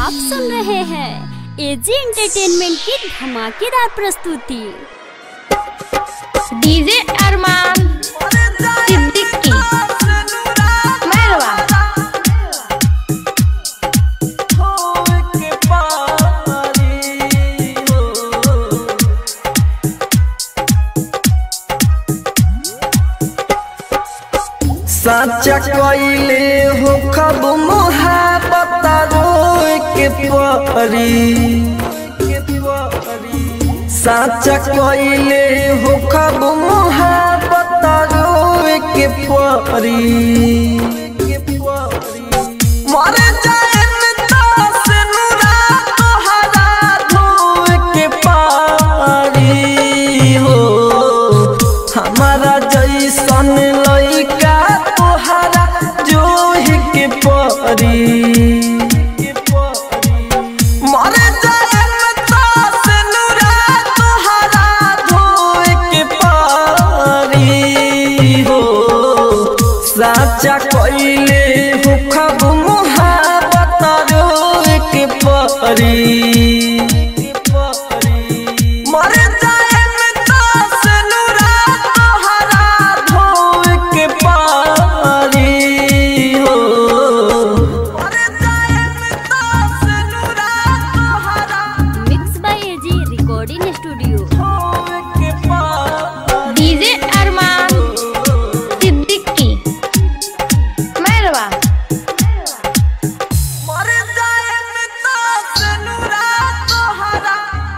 आप सुन रहे हैं एजी एंटरटेनमेंट की धमाकेदार प्रस्तुति डीजे अरमान सिद्दीकी मैरवा साचा कइले हो खब मोहब्बत रोए के परी साचा कइले हो खब मोहब्बत रोए के परी मर जाए तास नुरा तोहरा धोए के पारी हो हमारा जैसन लइका तोहरा जोहि के परी मर जाए तास नुरा तोहरा धोए के पारी हो साचा कइले हो खब मोहब्बत रोए के परी मर जाए तास नुरा तोहरा धोए के पारी हो मर जाए तास नुरा तोहरा mix by AG recording studio धोए के पारी डीजे अरमान सिद्दीकी मैरवा मर जाए तास नुरा तोहरा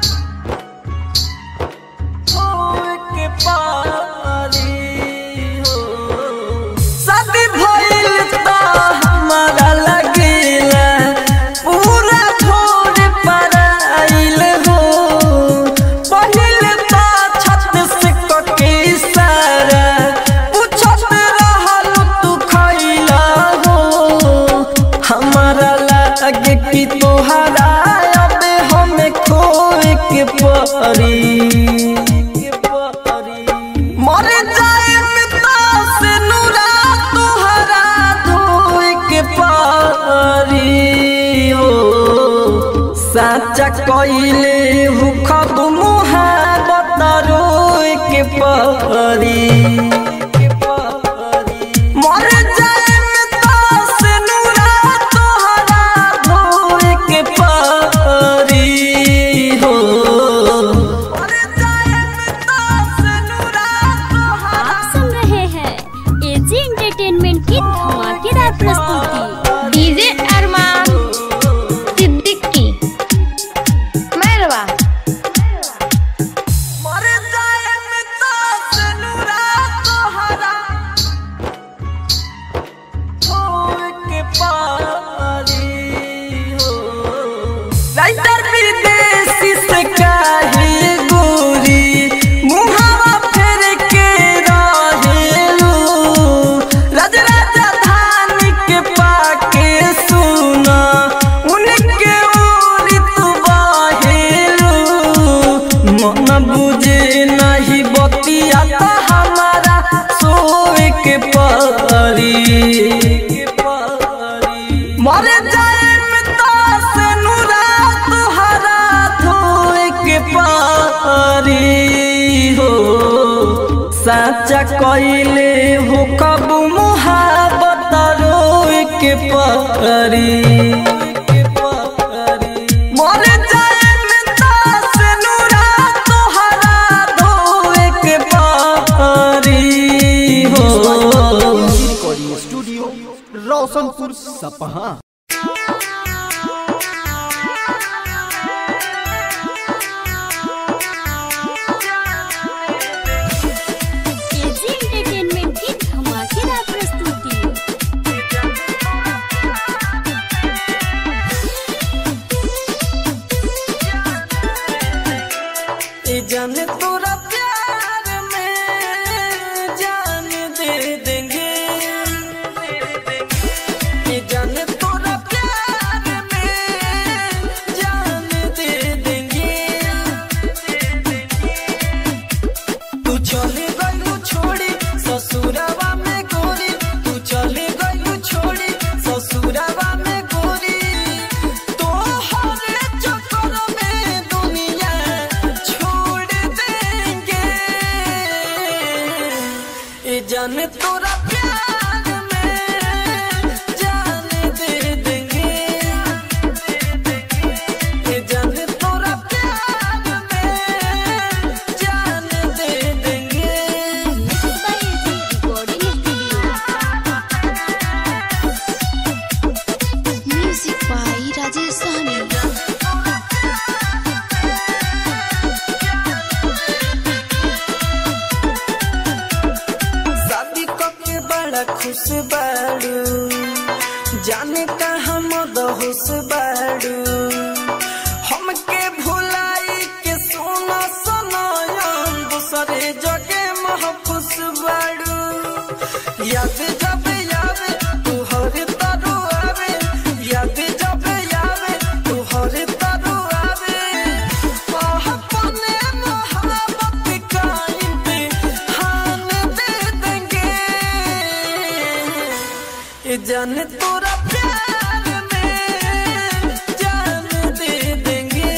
होए के पारी हो शादी भइल त हमारा लगेला पूरा छोड़ पराइल हो पहिल त छत से कके सारा पूछत रहल तू खइला हो हमारा लागे कि तोहरा अब हमें खोए के परी मर जाए तास नुरा तोहरा धोए के पारी हो साचा कइले हु खब मुहाबत रोए के परी मर जाए तास नुरा तोहरा धोए के पारी हो मर जाए तास नुरा तोहरा आप सुन रहे हैं एजी एंटरटेनमेंट की धमाकेदार प्रस्तुति डीजे अरमान सिद्दीकी मैरवा मर जाए तास नुरा तोहरा होए के पारी हो राइटर विदेशी से काहे गोरी मुहावा फेर के रहेलू राज राजधानी के पाके सुना उनके ओरी तू बाहेलू मन बुझे नहीं बतिया त हमारा सोए के परी मर जाए तास नुरा तोहरा धोए के पारी हो साचा कइले हो कब मुहाबत रोए के परी मर जाए तास नुरा तोहरा धोए के पारी हो रिकॉर्डिंग स्टूडियो रोशनपुर सपहा एजी एंटरटेनमेंट की धमाकेदार प्रस्तुति जाने तोरा प्यार में जान दे देंगे ये जाने तोरा प्यार में जान दे देंगे म्यूजिक बाई राजेश सहनी शादी के बड़ा खुश बाड़ू जाने कहाँ मद होश बाड़ू हमके भुलाई के सोना सनायन दूसरे जगे महफूस बाड़ू याद जब यावे तू हर तरु आवे याद जब यावे तू हर तरु आवे आह, अपने मोहब्बत का इम्तिहान दे देंगे ये जाने तोरा प्यार में जान दे देंगे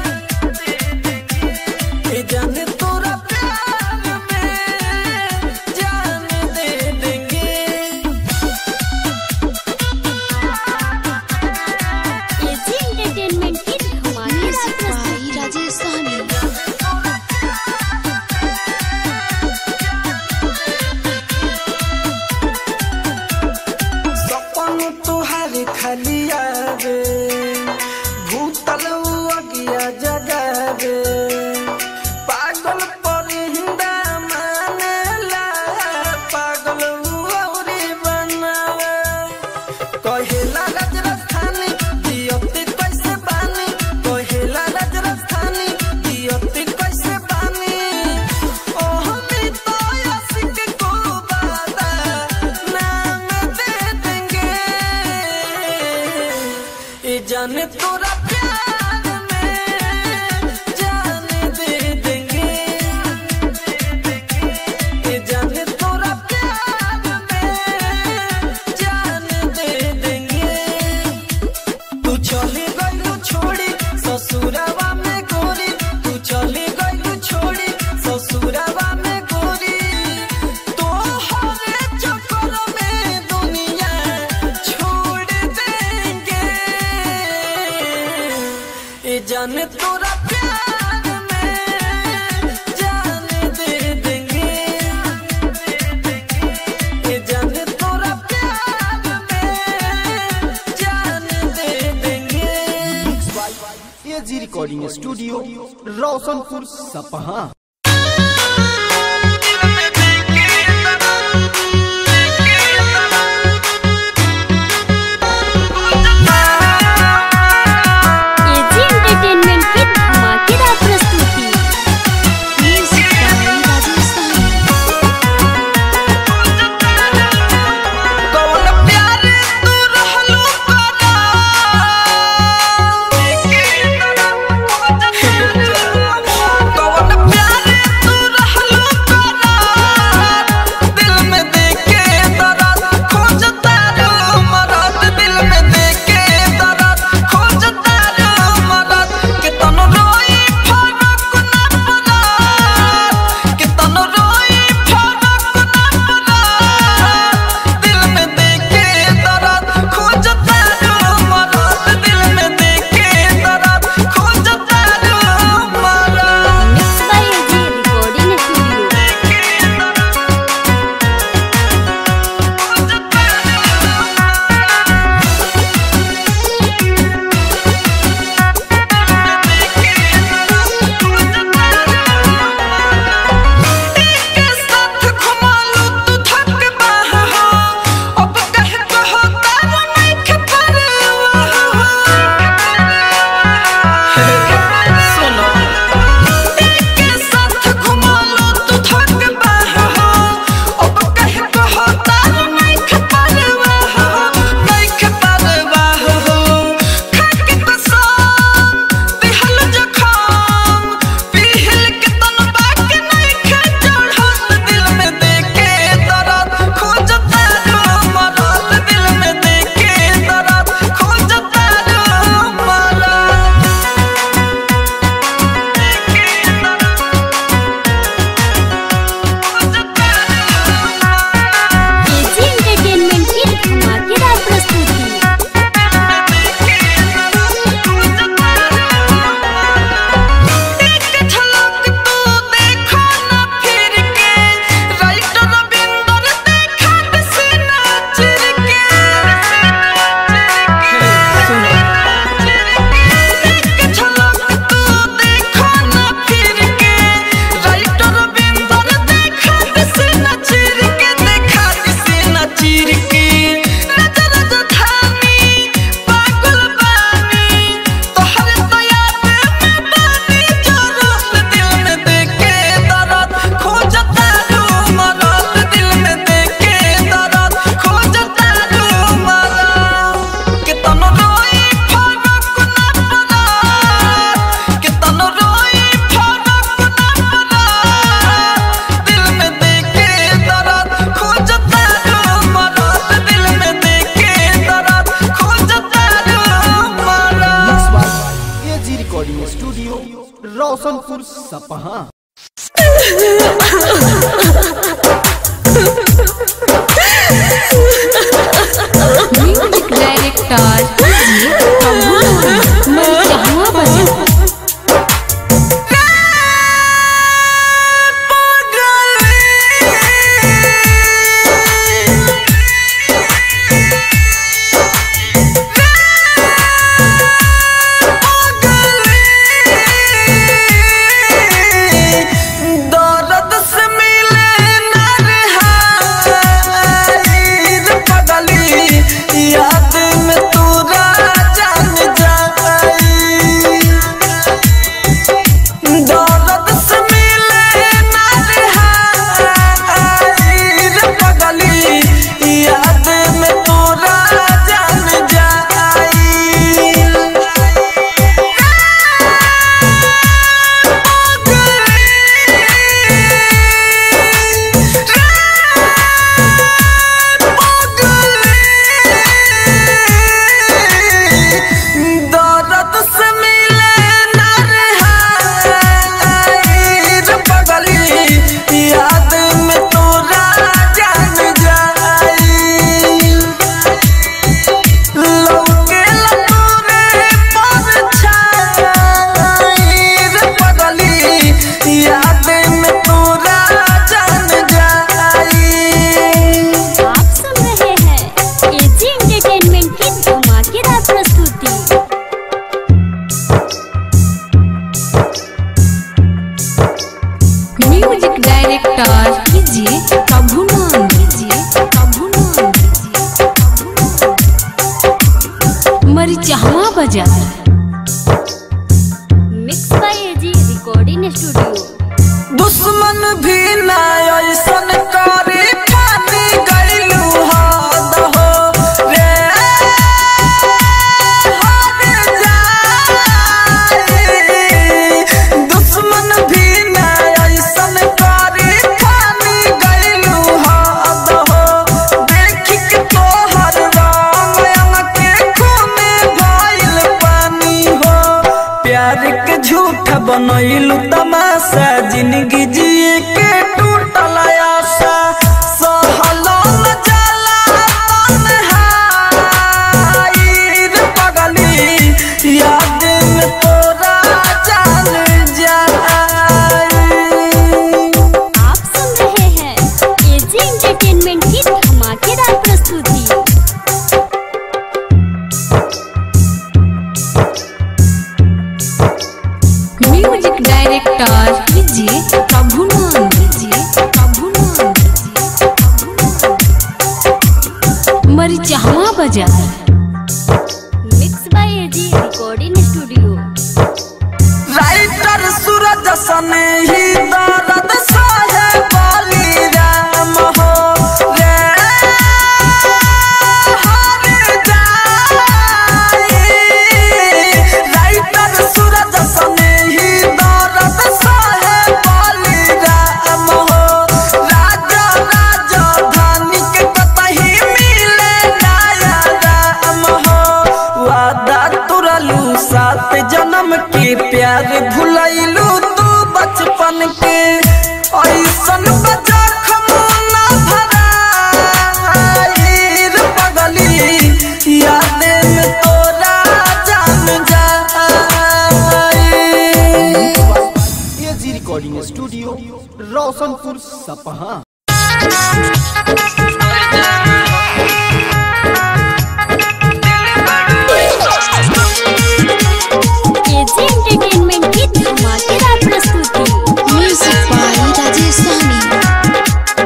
ये जाने तोरा प्यार में जान दे देंगे एजी एंटरटेनमेंट की धमाकेदार म्यूजिक प्रस्तुति बाई राजेश सहनी सपन तुहार खाली आवे भूतल अगिया जगावे पागल पर हिंदा मानेला पागल औरी बनावे कहेला राजस्थानी दियते कैसे बानी कहेला राजस्थानी दियते कैसे बानी ओ हमी तो आशिक को बादा नाम दे देंगे ये जाने तोरा प्यार में जान दे देंगे ये जाने तोरा प्यार में जान दे देंगे तू चले गलू छोड़ी ससुरावा में गोरी तू चले गलू छोड़ी ससुरावा में गोरी तो हरे चक्कर में दुनिया छोड़ देंगे ये जाने तोरा प्यार में जान दे देंगे ये जाने तोरा प्यार में जान दे देंगे एजी रिकॉर्डिंग स्टूडियो रोशनपुर सपहा एजी एंटरटेनमेंट की धमाकेदार प्रस्तुति म्यूजिक बाई राजेश सहनी कौन प्यार तू रहलू करा कौन प्यार रिकॉर्डिंग स्टूडियो रोशनपुर सपहा म्यूजिक डायरेक्टर जी प्रभु मैं जहाँ बजा दर्द से मिले नरहार पगली याद में तोरा जान जाई दर्द से मिले नरहार पगली याद में तोरा जान जाई दर्द से मिले नरहार पगली याद में तोरा जान जाई लौके लतूरे परछाई रे पगली याद में तोरा जान जाई आप सुन रहे हैं एजी एंटरटेनमेंट की धमाकेदार प्रस्तुति म्यूजिक डायरेक्टर कीजिए प्रभु नाम कीजिए प्रभु नाम कीजिए मरी जहाँ बजा mix by AG recording studio दुश्मन भी ना ऐसन करे पानी गइलू हद हो रे हद जाई। दुश्मन भी ना ऐसन करे पानी गइलू हद हो देख के तोहर रंग अंग के खूने भइल पानी हो प्यार के झूठ बनैलू तमाशा जिंदगी जिए के टूटल आशा सहलो न जाला तन्हाई रे पगली याद में तोरा जान जाई आप सुन रहे हैं एजी एंटरटेनमेंट की धमाकेदार प्रस्तुति म्यूजिक डायरेक्टर कीजिए प्रभु नाम कीजिए प्रभु नाम कीजिए मरी जहाँ बजा mix by AG recording studio writer Suraj सने ही दर्द सहे बोली राम हो रे हर जाई राइटर सूरज सने ही दर्द सहे बोली राम हो राजा राजा धानी के कतही मिले नया राम हो वादा तुरलू सात जन्म के प्यार भुलैलू तू बचपन के ऐसन बजा खमोना भराई रे पगली याद में तोरा जान जाई एजी रिकॉर्डिंग स्टूडियो रोशनपुर सपहा एजी एंटरटेनमेंट की धमाकेदार प्रस्तुति म्यूजिक बाय राजेश सहनी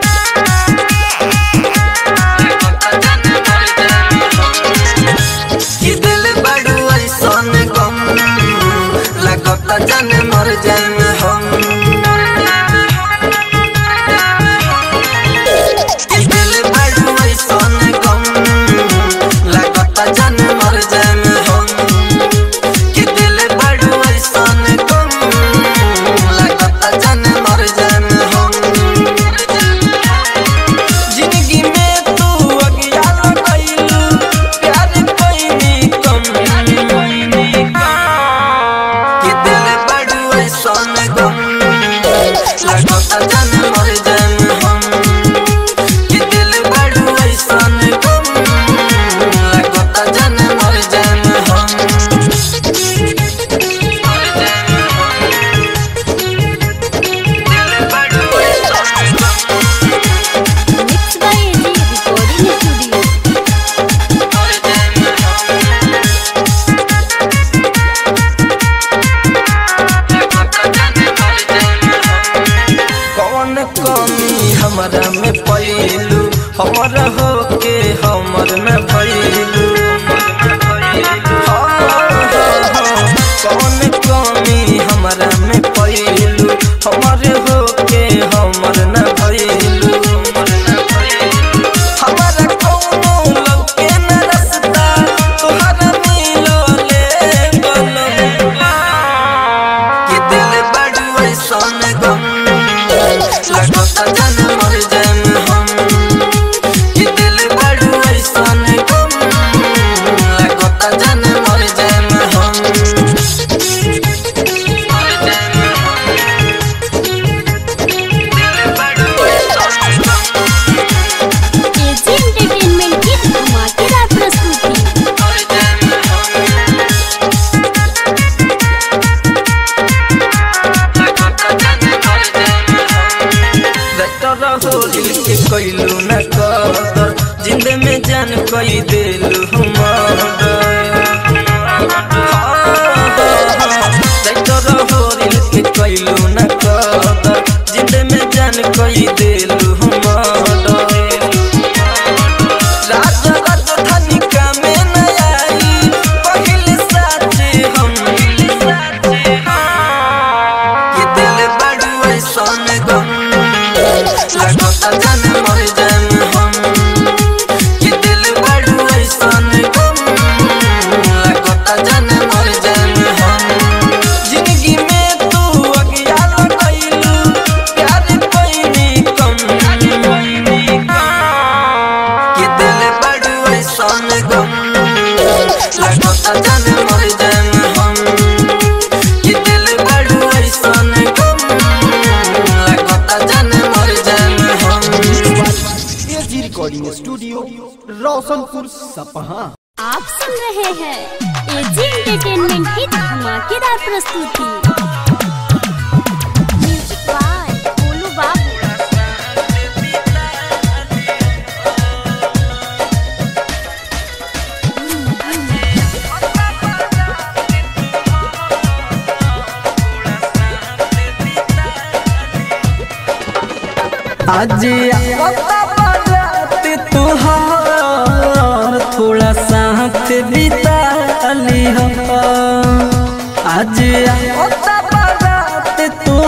कि दिल बड़ू ऐसन गम लगता जान मर जाए हम कि दिल बड़ू ऐसन गम लगता जान मर जाए हम कि दिल बड़ू ऐसन गम लगता जान मर जाए हम जिंदगी में तू अज्ञान कैलू प्यार कोई कम राइटर होरिल के कैलू न कदर जिंदे में जान कोई देलू हम राज राजधानी का में न आई पहले साचे हम ये दिल बड़ू ऐसन गम लगता जान मर जाम हम ये दिल बड़ू ऐसन गम लगता जान मर जाम हम जिंदगी में तू अज्ञान कैलू प्यार पैनी कम ये दिल बड़ू ऐसन गम लगता जान मर जाम हम ये दिल बड़ू ऐसन गम लगता जान मर जाम हम एजी रिकॉर्डिंग स्टूडियो रोशनपुर सपहा आप सुन रहे हैं एजी एंटरटेनमेंट की धमाकेदार प्रस्तुति म्यूजिक बाय गोलू बाबू आज आवता बारात तुहार थोड़ा साथ बिता ली हो आज आवता बारात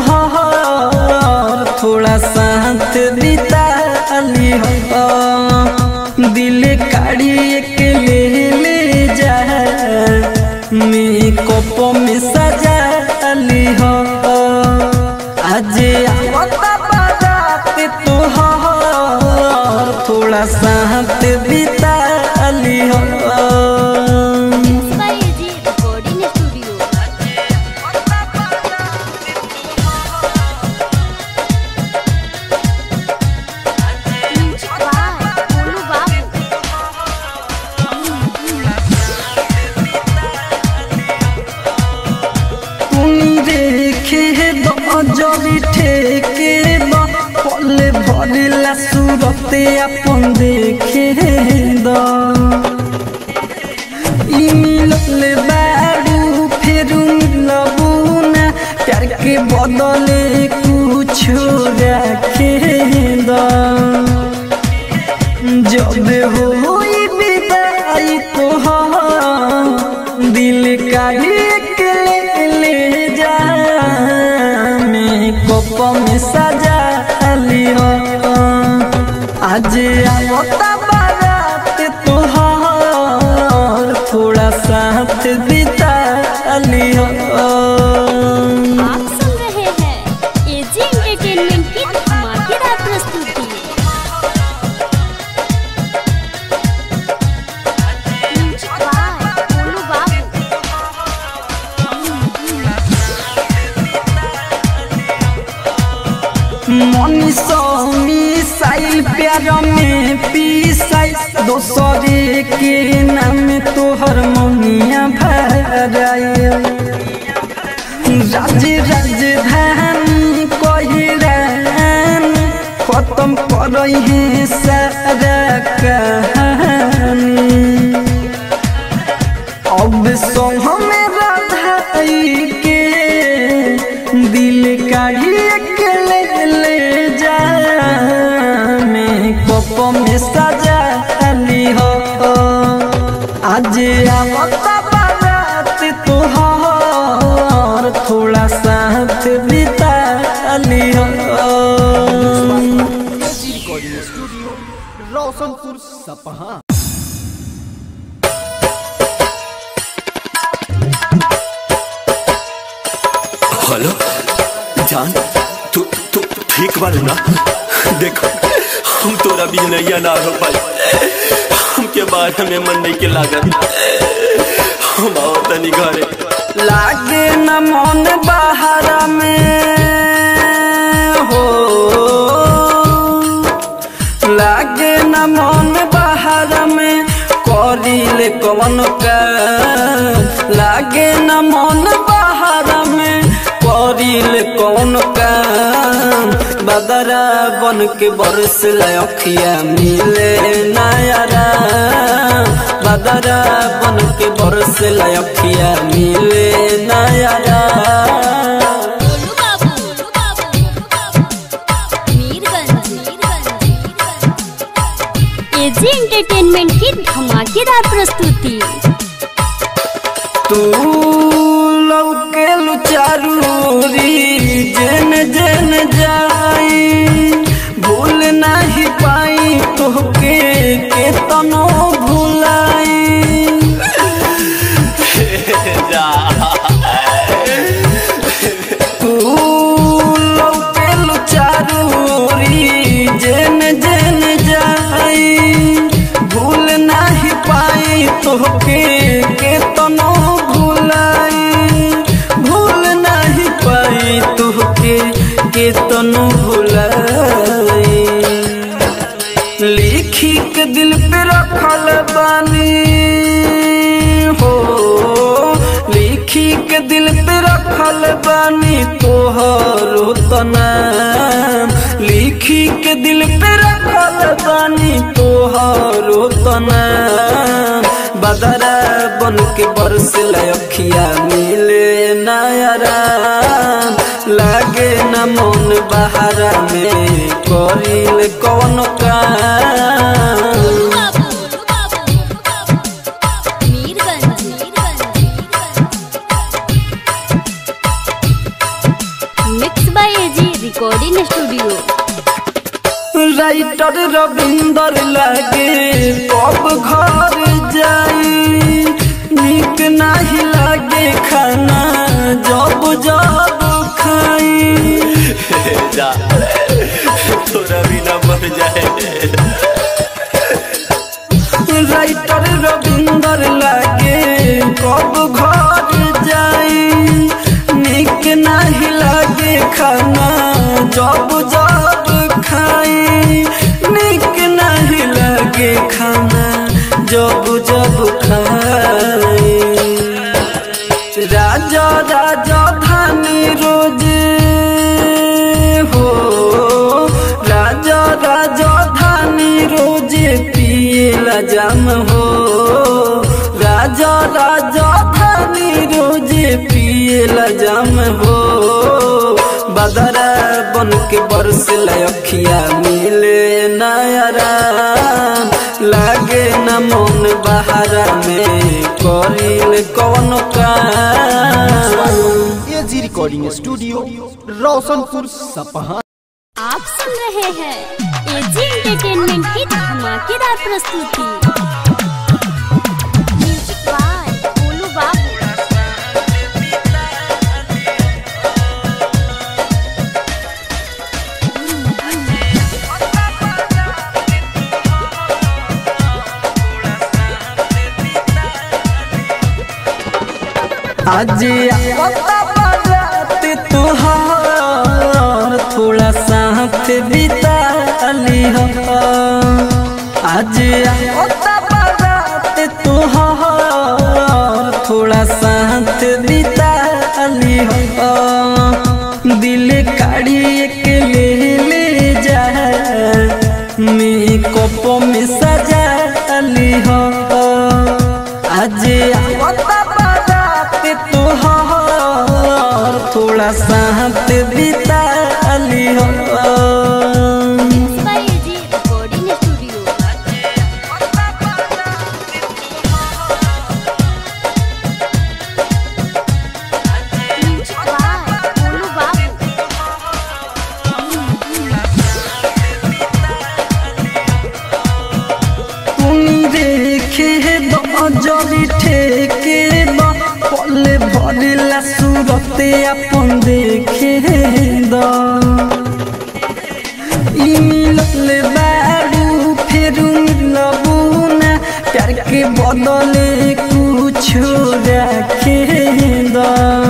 तुहार थोड़ा साथ बिता ली हो दिल काढ़ी के ले ले जा मेकअप में सजा ली हो आज आवता बारात तुहार थोड़ा साथ बिता ली हो by AG recording studio music by Golu Babu তুমি রেখে দজরি ঠেকে বা পলে ভরিলা সুরতে আপন দেখে দ ইমিললে বাড়ু ফেরু মিলবু না प्यार के बदले कुछ रखे द जब होई विदाई तो दिल का एक ले ले जा मेकअप में सजा लियो आज आवता बारात तोहार थोड़ा साथ बिता लियो आप सुन रहे हैं एजी एंटरटेनमेंट की धमाकेदार प्रस्तुति म्यूजिक बाय गोलू बाबू मनीषो मिसाइल प्यार में पीसाई दोसरे के नाम तोहर मनिया भराए राज राजधानी कहरान खत्म करई है सारा कहानी अब संग में राधाई के दिल काढ़ी के ले ले जा मेकअप में सजा ली हो आज आवता बारात तोहार थोड़ा साथ बिता ली हो एजी रिकॉर्डिंग स्टूडियो रोशनपुर सपहा हेलो जान तू तू ठीक बारू ना देखो हम तोरा भी नैया ना हो पाई हमके बारे में मन नहीं के लागत हम आओ तनी घरे लागे न मन बाहर में हो लागे न मन बाहर में करिले कवन का लागे न मन बाहर में करिले कवन का बदरा बन के बरस अखिया मिले नयरा बदरा बन के बरस लखिया मिले नयारा गोलू बाबू गोलू बाबू मीरगंज एजी एंटरटेनमेंट की धमाकेदार प्रस्तुति तू लौके लुचारूरी जेन जेन जाई भूल नहीं पाई तोहके के तनो भुलाई तू लौके लुचारूरी जेन जेन जाई भूल नहीं पाई तोहके के तनो भुलाई भूल नहीं पाई तोहके के तनो भुलाई लिखी के दिल पे रखल बानी हो लिखी के दिल पे रखल बानी तोहरो तनाम लिखी के दिल पे रखल बानी तोहरो तनाम बदरा बन के बरस लखिया मिले नयराम लागे न मन बहारा में करिल कौन काम Golu Babu Mirganj mix by AG recording studio writer Ravinder लागे कब घर जाई निक नहीं लागे खाना जब जब खाई जा तोरा बिना मर जाए राइटर रविंदर लागे कब घर जाई निक नहीं लागे खाना जब जब खाई निक नहीं लागे खाना जब जब खाई राजा राजा धानी रोज हो राजा राजा धानी रोज पिए जाम हो राजा राजा धानी रोज पिए जाम हो बदरा बन के बरस लखिया मिले नयरा लागे न मन बहारा में करिल कौन काम एजी रिकॉर्डिंग स्टूडियो रोशनपुर सपहा आप सुन रहे हैं एजी एंटरटेनमेंट की धमाकेदार प्रस्तुति म्यूजिक बाय गोलू बाबू आज आता बारात तुहार थोड़ा साथ बिता ली हो आज आता बारात तुहार थोड़ा साथ बिता ली हो दिल काढ़ी एक ले ले जा मेकअप में सजा ली हो आज आवता बारात तोहार थोड़ा साथ बिता ली हो mix by AG recording studio music by Golu Babu तुनी देखे जरी ठेके बा पले भरिला सूरते अपन देखे द ई मिलल बारू फेरू मिलबू ना प्यार के बदले कुछ रखे द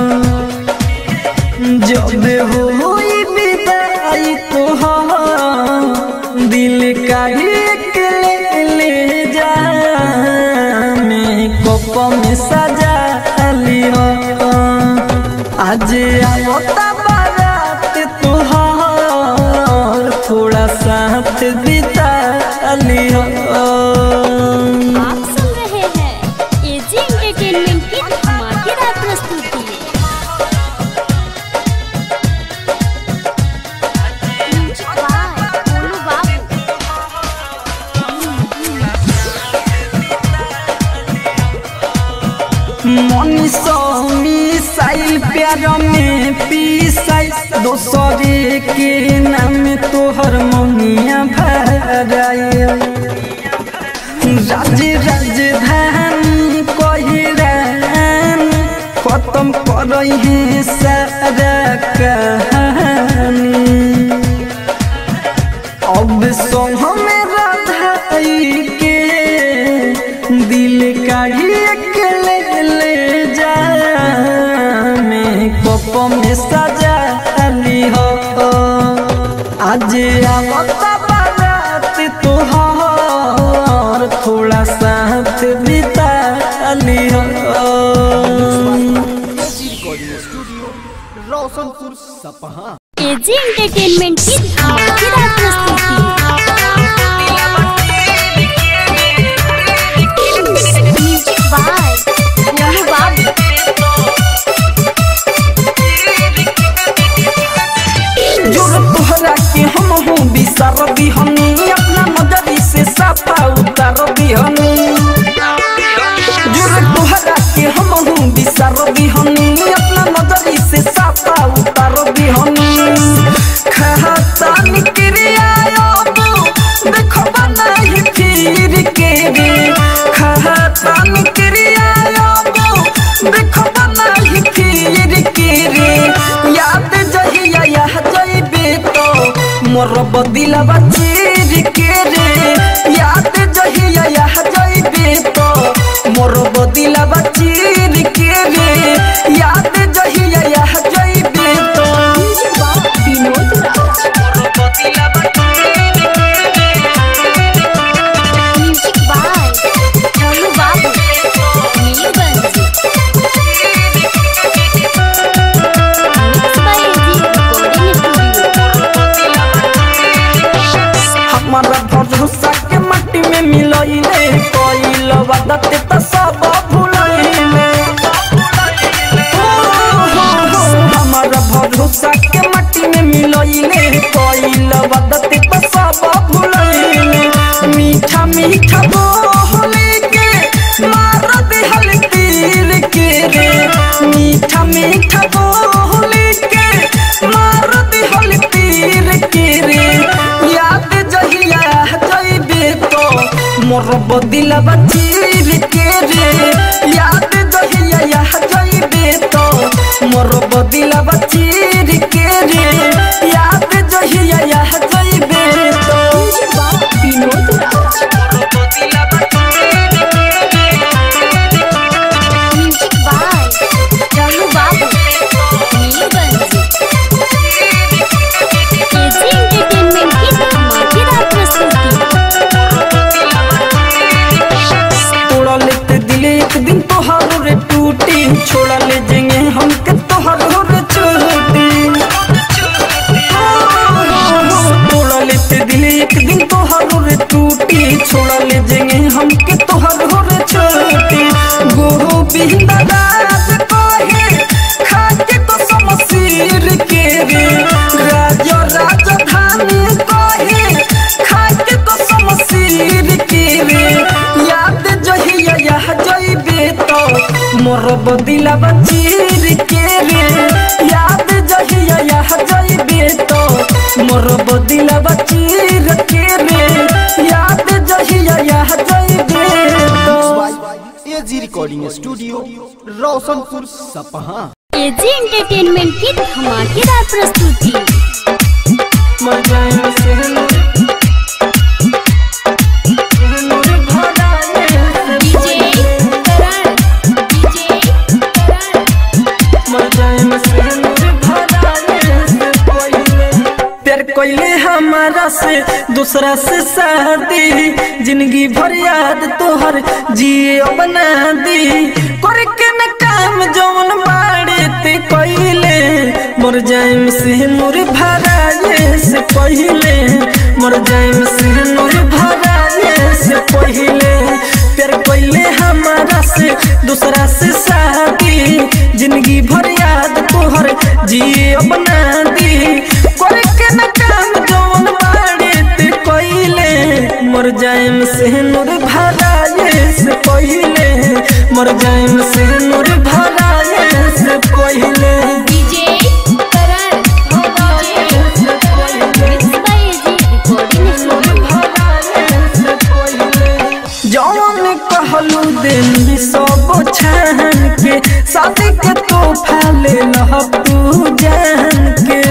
जब होई विदाई तोहार दिल का एक ले ले जा मेकअप में सजा लियो आज आवता बारात तोहार थोड़ा साथ बिता लियो आप सुन रहे मिसाइल प्यार में पीसाई दोसरे के नाम तोहर मनिया भराए राज राजधानी कहिरान खत्म कर है सारा कहानी अब सोह में राधाई के दिल काढ़ी के ले ले जा मैं कप में सजा ली हो आज आवता बारात तोहार थोड़ा साथ बिता ली हो रिकॉर्डिंग स्टूडियो रोशनपुर सपहा एजी एंटरटेनमेंट की धमाकेदार प्रस्तुति म्यूजिक बाय गोलू बाबू जोर तोहरा के हम हूँ बिसर दिहनी अपना नजरी से साफा उतार दिहनी जोर तोहरा के हम हूँ बिसर दिहनी अपना नजरी से साफा उतार दिहनी खाता निक्रिया देखो बनाई फिर के रे खाता निक्रिया देखो बनाई फिर के रे याद जहिया यह जइबे तो मोर बदिलवा चीर के रे याद जहिया यह जइबे तो मोर बदिलवा चीर के रे याद जहिया यह जइबे तो Vinod Raj music by Golu Babu Nilganj mix by AG recording studio हमारा भरोसा के मट्टी में मिलइले कइल वदत त सब भुलइले हमारा भरोसा के मट्टी में मिलइले कइल वदत त सब भुलइले मीठा मीठा बोले के मार दिहल तीर के रे मीठा मीठा बोले के मार दिहल तीर के रे याद जहिया जइबे तो मोर बदिलवा चीर के रे याद जहिया यह जइबे तो मोर बदिलवा चीर के रे याद जहिया यह जइबे तो Vinod Raj music by Golu Babu Nilganj AG entertainment की धमाकेदार प्रस्तुति तोड़ा लेते दिल एक दिन तोहारो रे टूटी छोड़ा ले जेंगे हमके तोहारो रे छोटी तोड़ा लेते दिल एक दिन तोहारो रे टूटी छोड़ा ले जेंगे हमके तोहारो रे छोटी गोविंद राज कहे खाके तो समसीर के रे राज राजधानी कहे खाके तो समसीर के रे याद जहिया यह जइबे तो मोर बदिलवा चीर के रे याद जहिया यह जइबे तो मोर बदिलवा चीर के रे याद जहिया यह जइबे तो एजी रिकॉर्डिंग स्टूडियो रोशनपुर सपहा एजी एंटरटेनमेंट की धमाकेदार प्रस्तुति मर जाए से नूर नूर भराए से डीजे करण डीजे करण मर जाए से नूर भराए से पहिले प्यार कोइले हमारा से दूसरा से शादी जिंदगी भर याद तोहर जिए बना दी करके न काम जौन बाड़े ते कोइले मर जाए से नूर भराए से पहिले मर जाए से नूर भराए से पहिले प्यार कोइले हमारा से दूसरा से शादी जिंदगी भर याद तोहर जिए बना दी करके न काम जौन बाड़े ते कोइले मर जाएम से नूर भराए से पहिले मर जाएम से नूर भराए के तोहफा ले लह तू जान के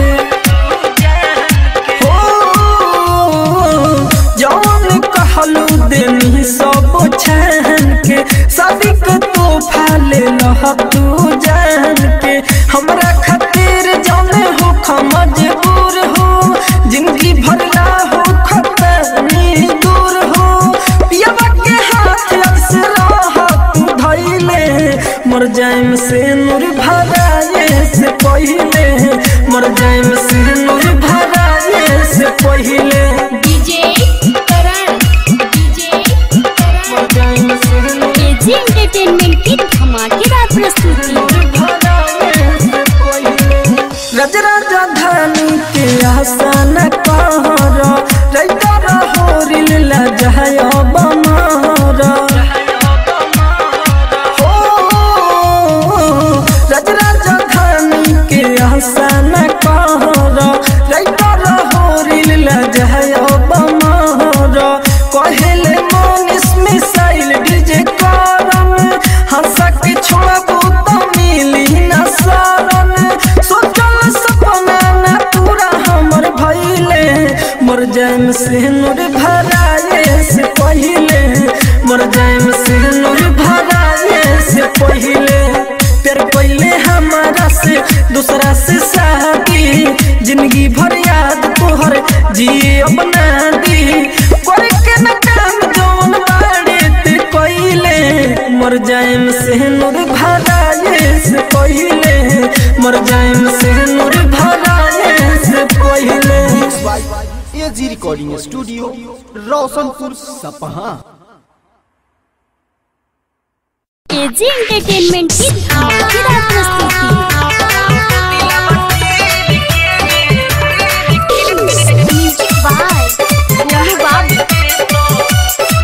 हो जौन कहलू देनी सब छान के शादी के तोहफा ले लह तू जान के हमरा खातिर जौने हो मजबूर हो जिंदगी भरला हो खतरनी दूर हो पियावा के हाथ अक्सर तू धैले मर जाइम से नूर भराए से पहिले मर जाइम से नूर भराए से पहिले डीजे करण डीजे करण मर जाइम से नूर एजी एंटरटेनमेंट की धमाकेदार प्रस्तुति रज राजा धानी के आसन कहर रैतर होरिल लजहय बमार हो रज राजा धानी के आसन कहर रैतर होरिल लजहय बमार कहेले मोनिस मिसाइल डीजे करम हंसा के छोड़बू तो मिली न सारन सोचल सपना न पूरा हमर भइले मर जाइम से नूर भराए से पहिले मर जाइम से नूर भराए से पहिले तेरे पहिले हमारा से दूसरा से शादी जिंदगी भर याद तोहर जिए अपना दी कर के न काम जौन बाड़े ते कइले मर जाइम से नूर भराए से पहिले मर जाइम से नूर भराए से पहिले by AG recording studio Roshanpur सपहा एजी एंटरटेनमेंट की धमाकेदार प्रस्तुति म्यूजिक बाय गोलू बाबू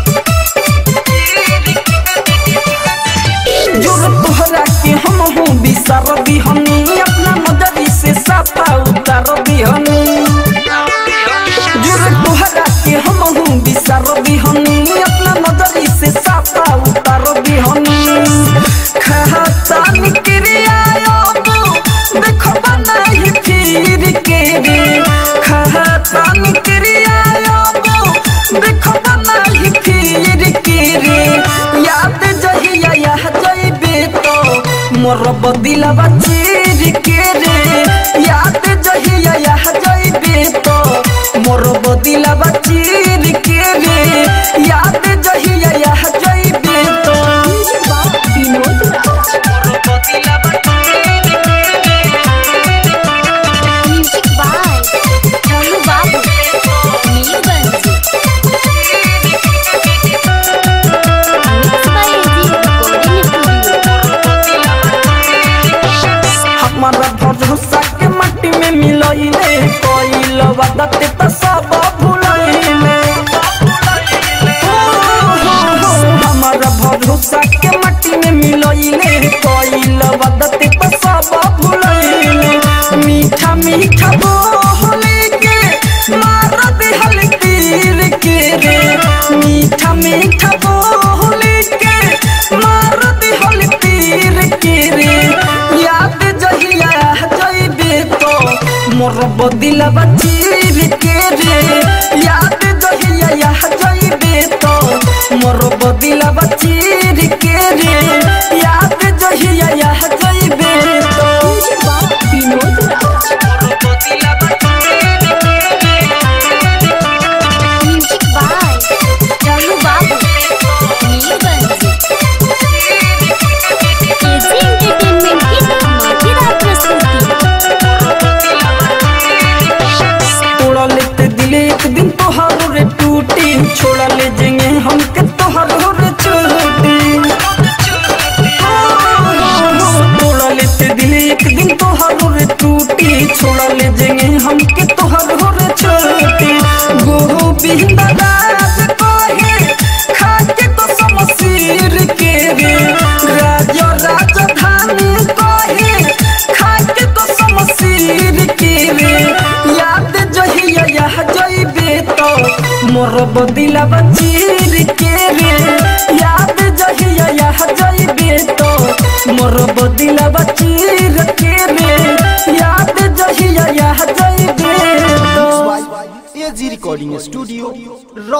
जोर तोहरा के हम हूँ बिसर दिहनी अपना नजरी से साफा उतार दिहनी जोर तोहरा के हम हूँ बिसर दिहनी अपना नजरी से साफा उतार दिहनी खाता निकरिया देखो बनाई फिर के रे खाता निकरिया देखो बनाई फिर के रे याद जहिया यह जइबे तो मोर बदिलवा चीर के रे याद जहिया यह जइबे तो मोर बदिलवा चीर के रे याद जहिया यह जइबे तो Vinod music by Golu Babu Nilganj mix by AG recording studio हमारा भरोसा के मट्टी में मिलइले कोइल वदत त सब भुलइले हमारा भरोसा के मट्टी में मिलइले कोइल वदत त सब भुलइले मीठा मीठा बोले के मार दिहल तीर के रे मीठा मीठा बोले के मार दिहल तीर के रे याद जहिया जइबे तो मोर बदिलवा चीर के रे याद जहिया यह जइबे तो मोर बदिलवा चीर के रे याद जहिया यह जइबे तो Vinod music by Golu Babu Nilganj AG entertainment की धमाकेदार प्रस्तुति तोड़ा लेते दिले एक दिन तोहार रे टूटी छोड़ा ले जेंगे हमके तोहार रे छोटी तोड़ा लेते दिले एक दिन तोहार रे टूटी छोड़ा ले जेंगे हमके तोहार रे छोटी गोहो बिंदा राज कोहे खाके तो समसीर के रे राज राजधानी कोहे खाके तो समसीर के रे याद जहिया यह जइबे तो मोर बदिलवा चीर के रे याद जहिया यह जइबे तो मोर बदिलवा चीर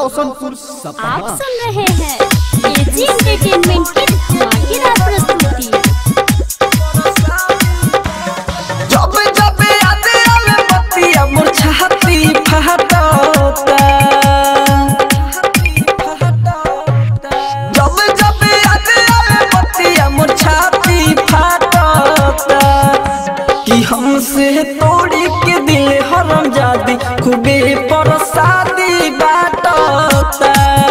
रोशनपुर आप सपहा सुन रहे हैं एजी एंटरटेनमेंट की धमाकेदार प्रस्तुति जब जब याद आवे बतिया मोर छाती फहटता जब जब याद आवे बतिया मोर छाती फहटता कि हमसे तोड़ी के दिल हरम जादी खूबे परसादी बाटता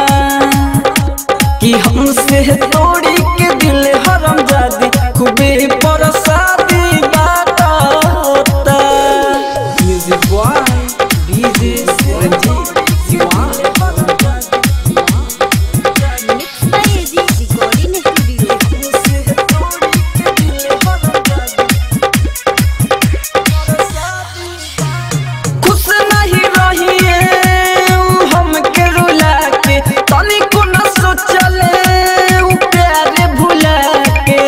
कि हमसे तोड़ी के दिल हरम जादी खूबे परसादी बाटता music by DJ Ranjeet Diwan mix by AG recording studio खुश नहीं रहिए उ हमके रुला के तनिको न सोचले उ प्यारे भुला के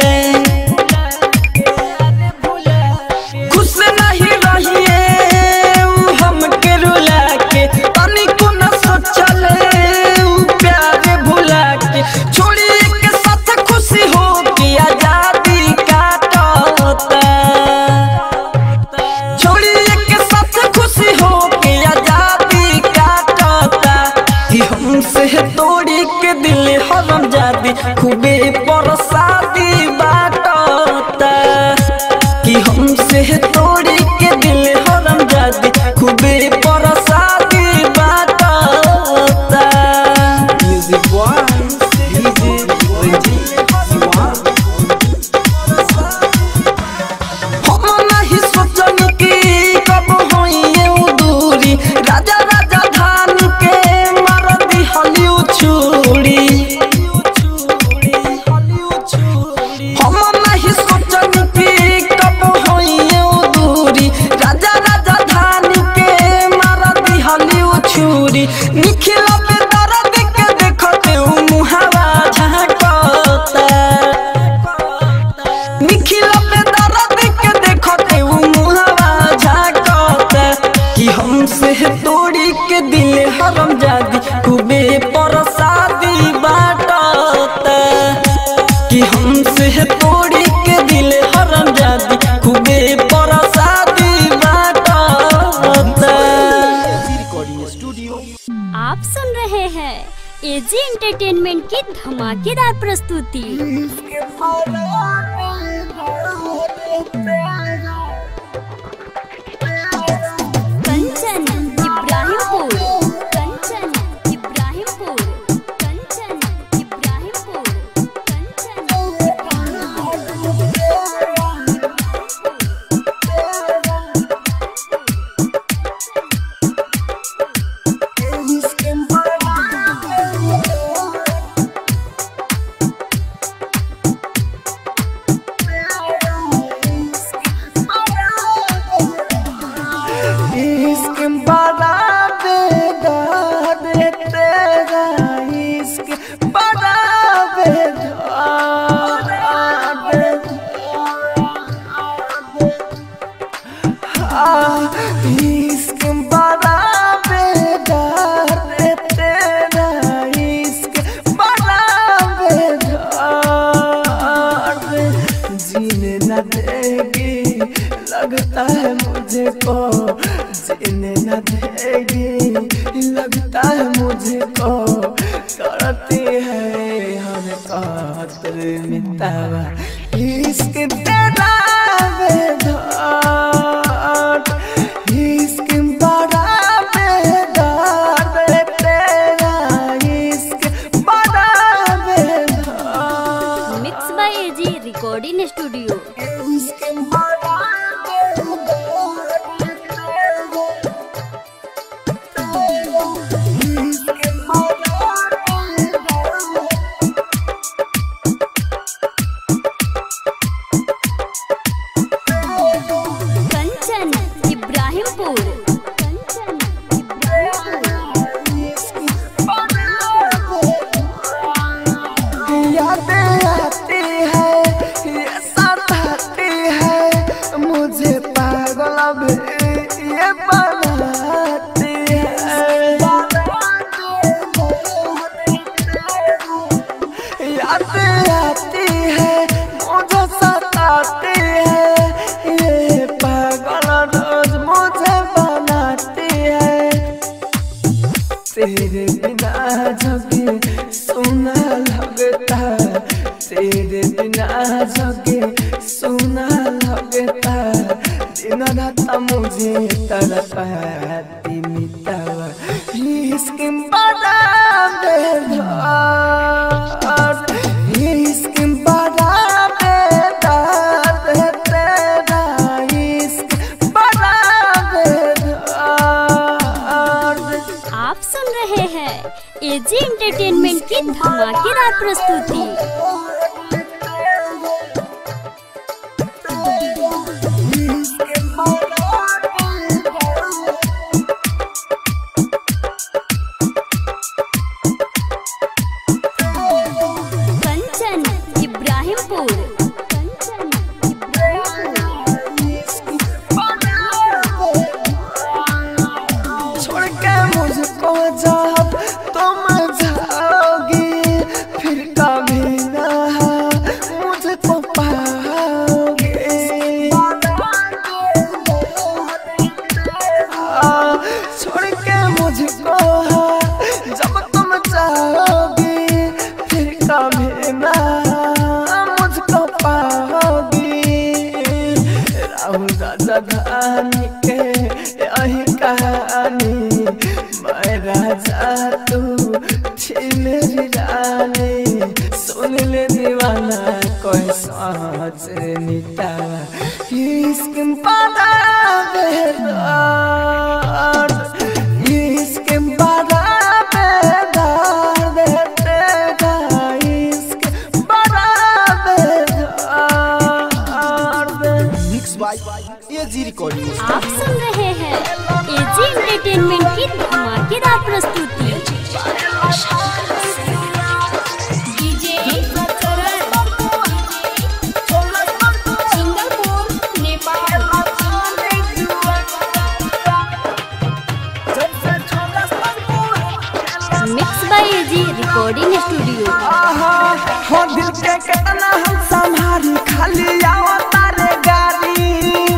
खुश नहीं रहिए उ हमके रुला के तनिको न सोचले उ प्यारे भुला के छोड़ी के साथ खुशी हो के आजादी काटता छोड़िए के साथ खुशी हो के आजादी काटता कि हमसे तोड़ी के दिल हरम जादी खूबे परसादी बाटता कि हमसे तोड़ी के दिल हरम जादी खूबे परसादी बाटता music by DJ Ranjeet Diwan हम नहीं सोचन कि कब होइए उ दूरी राजा राजा धान के मार दी हलिउ छुरी हम नहीं सोचन कि कब होइए उ दूरी राजा राजा धान के मार दी हलिउ छुरी निखिला पे दर्द के देखते उ मुहावा झांकता निखिला पे दर्द के देखते उ मुहावा झांकता कि हमसे तोड़ी के दिल हरम जादी खूबे परसादी बाटता कि हमसे तोड़ी के दिल हरम जादी खूबे परसादी बाटता रिकॉर्डिंग स्टूडियो आप सुन रहे हैं एजी एंटरटेनमेंट की धमाकेदार प्रस्तुति कंचन इब्राहिमपुर कंचन इब्राहिमपुर कंचन इब्राहिमपुर कंचन इश्क बड़ा बेदार तेरा इश्क बड़ा बेदार हाँ, इश्क बड़ा बेदार तेरा इश्क बड़ा बेदार जीने न देगी लगता है मुझे को जीने न देगी लगता है मुझे को करती है हर कातर मितावा इश्क तेरा बेदार इश्क बड़ा बेदार तेरा इश्क बड़ा बेदार mix by AG recording studio दिन रात मुझे तड़पाती मिटावा इश्क बड़ा बेदार इश्क बड़ा बेदार तेरा इश्क बड़ा बेदार आप सुन रहे हैं एजी एंटरटेनमेंट की धमाकेदार प्रस्तुति कंचन इब्राहिमपुर कंचन छोड़ के मुझको जब तुम जाओगी फिर कभी ना मुझको पाओगे हाँ, छोड़ के मुझको जब तुम जाओगी फिर कभी ना मुझको पाओगी राहुल राजा धानी के यही कहानी मैं राजा तू थी मेरी रानी सुन ले दीवाना कोई सोच निटावा इश्क बड़ा बेदार इश्क बड़ा बेदार तेरा इश्क बड़ा बेदार मिक्स बाय एजी रिकॉर्डिंग आप सुन रहे हैं एजी एंटरटेनमेंट की धमाकेदार प्रस्तुति mix by AG recording studio आहा, हो दिल के कितना हम संभारी खाली आओ तारे गाड़ी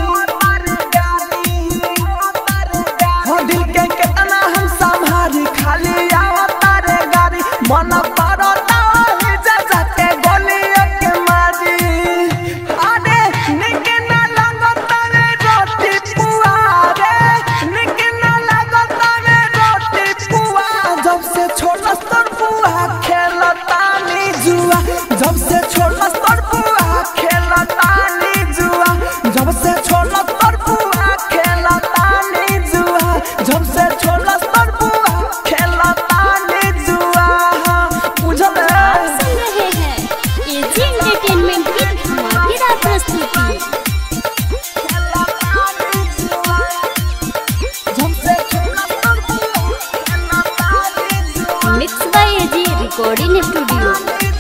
हो दिल के कितना हम संभारी खाली आओ तारे गाड़ी मन पड़ो ताही जजा के गोली के मारी अरे निक ना लगो तारे रोटी पुआ रे निक ना लगो तारे रोटी पुआ जब से छोटा स्तर पुआ खेलता नी जुआ जब से छोटा स्तर पुआ खेलता नी जुआ जब से छोटा स्तर पुआ खेलता नी जुआ जब से छोटा स्तर पुआ खेलता नी जुआ बुझल आप सुन रहे हैं एजी एंटरटेनमेंट की धमाकेदार प्रस्तुति जब से छोटा स्तर पुआ खेलता नी जुआ mix by AG recording studio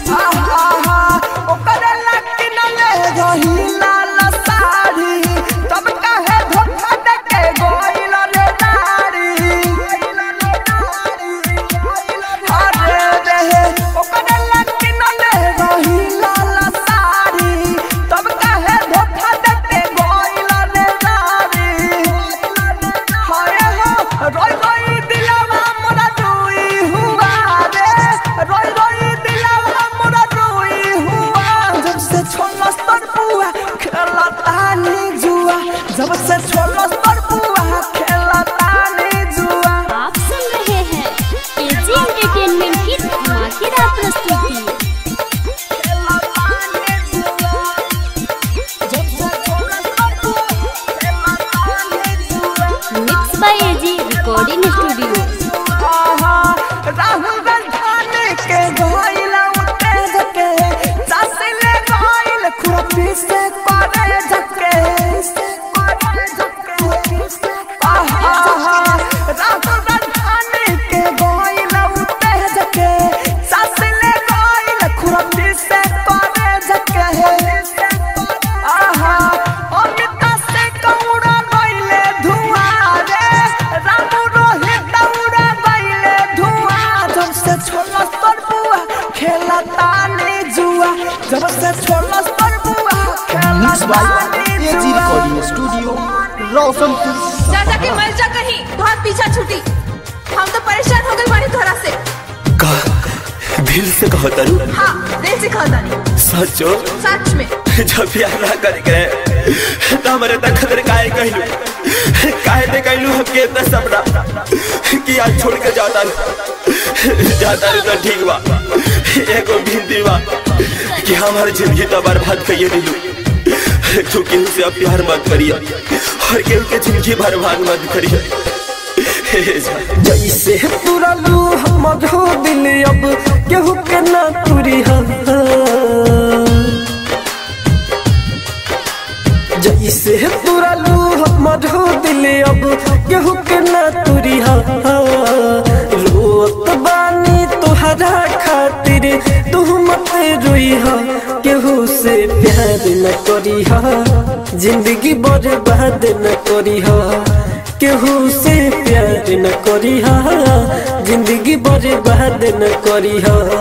रोई रोई दिलवा मोरा रोई हुआ रे रोई रोई दिलवा मोरा रोई हुआ जब से छोला स्तर पुआ खेलता नी जुआ जब से छोला स्तर पुआ खेलता नी जुआ आप सुन रहे हैं एजी एंटरटेनमेंट की धमाकेदार प्रस्तुति जब से छोला स्तर पुआ खेलता नी जुआ mix by AG recording studio Rahul Gandhi के गोइला उठे जके सासिले गोइल खुरपी से करे जके से करे जके से राहुल गांधी के गोइला उठे जके सासिले गोइल खुरपी से करे जके आहा अमिता से कौड़ा गइले धुआं रे रामू रोहित दौड़ा गइले धुआं जब से छोला स्तर बुआ खेलता नी जुआ जब से छोला स्तर बुआ मिक्स खेलता बाय नी एजी जुआ रिकॉर्डिंग स्टूडियो रोशनपुर जा जाके मर जा कहीं बहुत पीछा छूटी हम तो परेशान हो गए बानी तोरा से का दिल से कहो तारू हाँ दिल से कहता नहीं सचो सच में जब प्यार ना करे करे तो हमारे तक खतर काहे कहलू काहे ते कहलू हम के इतना सपना कि आज छोड़ के जाता रू जाता रू तो ठीक बा एगो भिंदी बा कि हमार जिंदगी तो बर्बाद करिए दिलू तू केहू से अब प्यार मत करिए और केहू के जिंदगी बर्बाद मत करिए हे जा। जैसे तुरलू हमर हो दिल अब केहू के ना तुरी जैसे तुरलू हमर हो दिल अब केहू के ना तुरी रोत बानी तुहरा खातिर तू मत रोई केहू से प्यार न करी जिंदगी बर्बाद न करी केहू से प्यार न करी जिंदगी बर्बाद न करी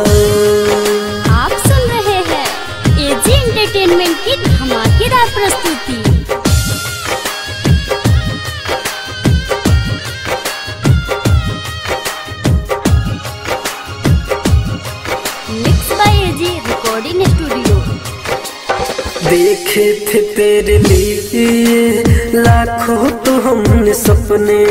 आप सुन रहे हैं एजी एंटरटेनमेंट की धमाकेदार प्रस्तुति mix by AG recording studio देखे थे तेरे लिए लाखों तो हमने सपने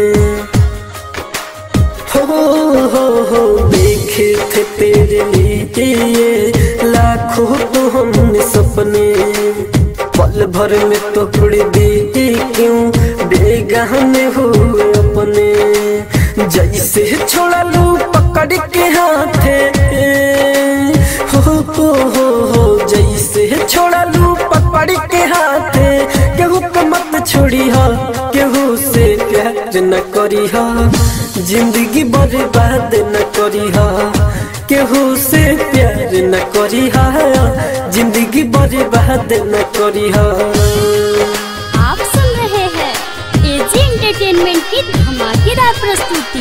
हो हो हो देखे थे तेरे लिए लाखों तो हमने सपने पल भर में तो उड़ दिए क्यों बेगाने हुए अपने जैसे छोड़ा लू पकड़ के हाथे हो हो हो हो जैसे छोड़ा लू पकड़ के हाथे केहू के मत छोड़ी हा केहू से प्यार न करी हा जिंदगी बर्बाद न करी हा केहू से प्यार न करी हा जिंदगी बर्बाद न करी हा आप सुन रहे हैं एजी एंटरटेनमेंट की धमाकेदार प्रस्तुति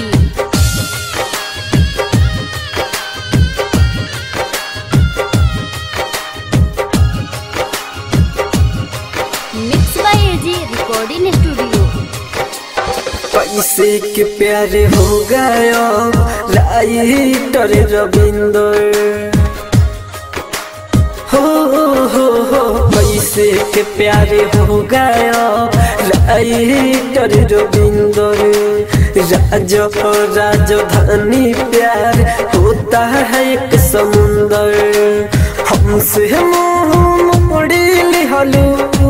mix by AG recording studio पैसे के प्यारे हो गया राइटर रविंदर हो हो हो पैसे के प्यारे हो गया राइटर रविंदर राज राजधानी प्यार होता है एक समुंदर हमसे मुंह मोड़ी लिहलू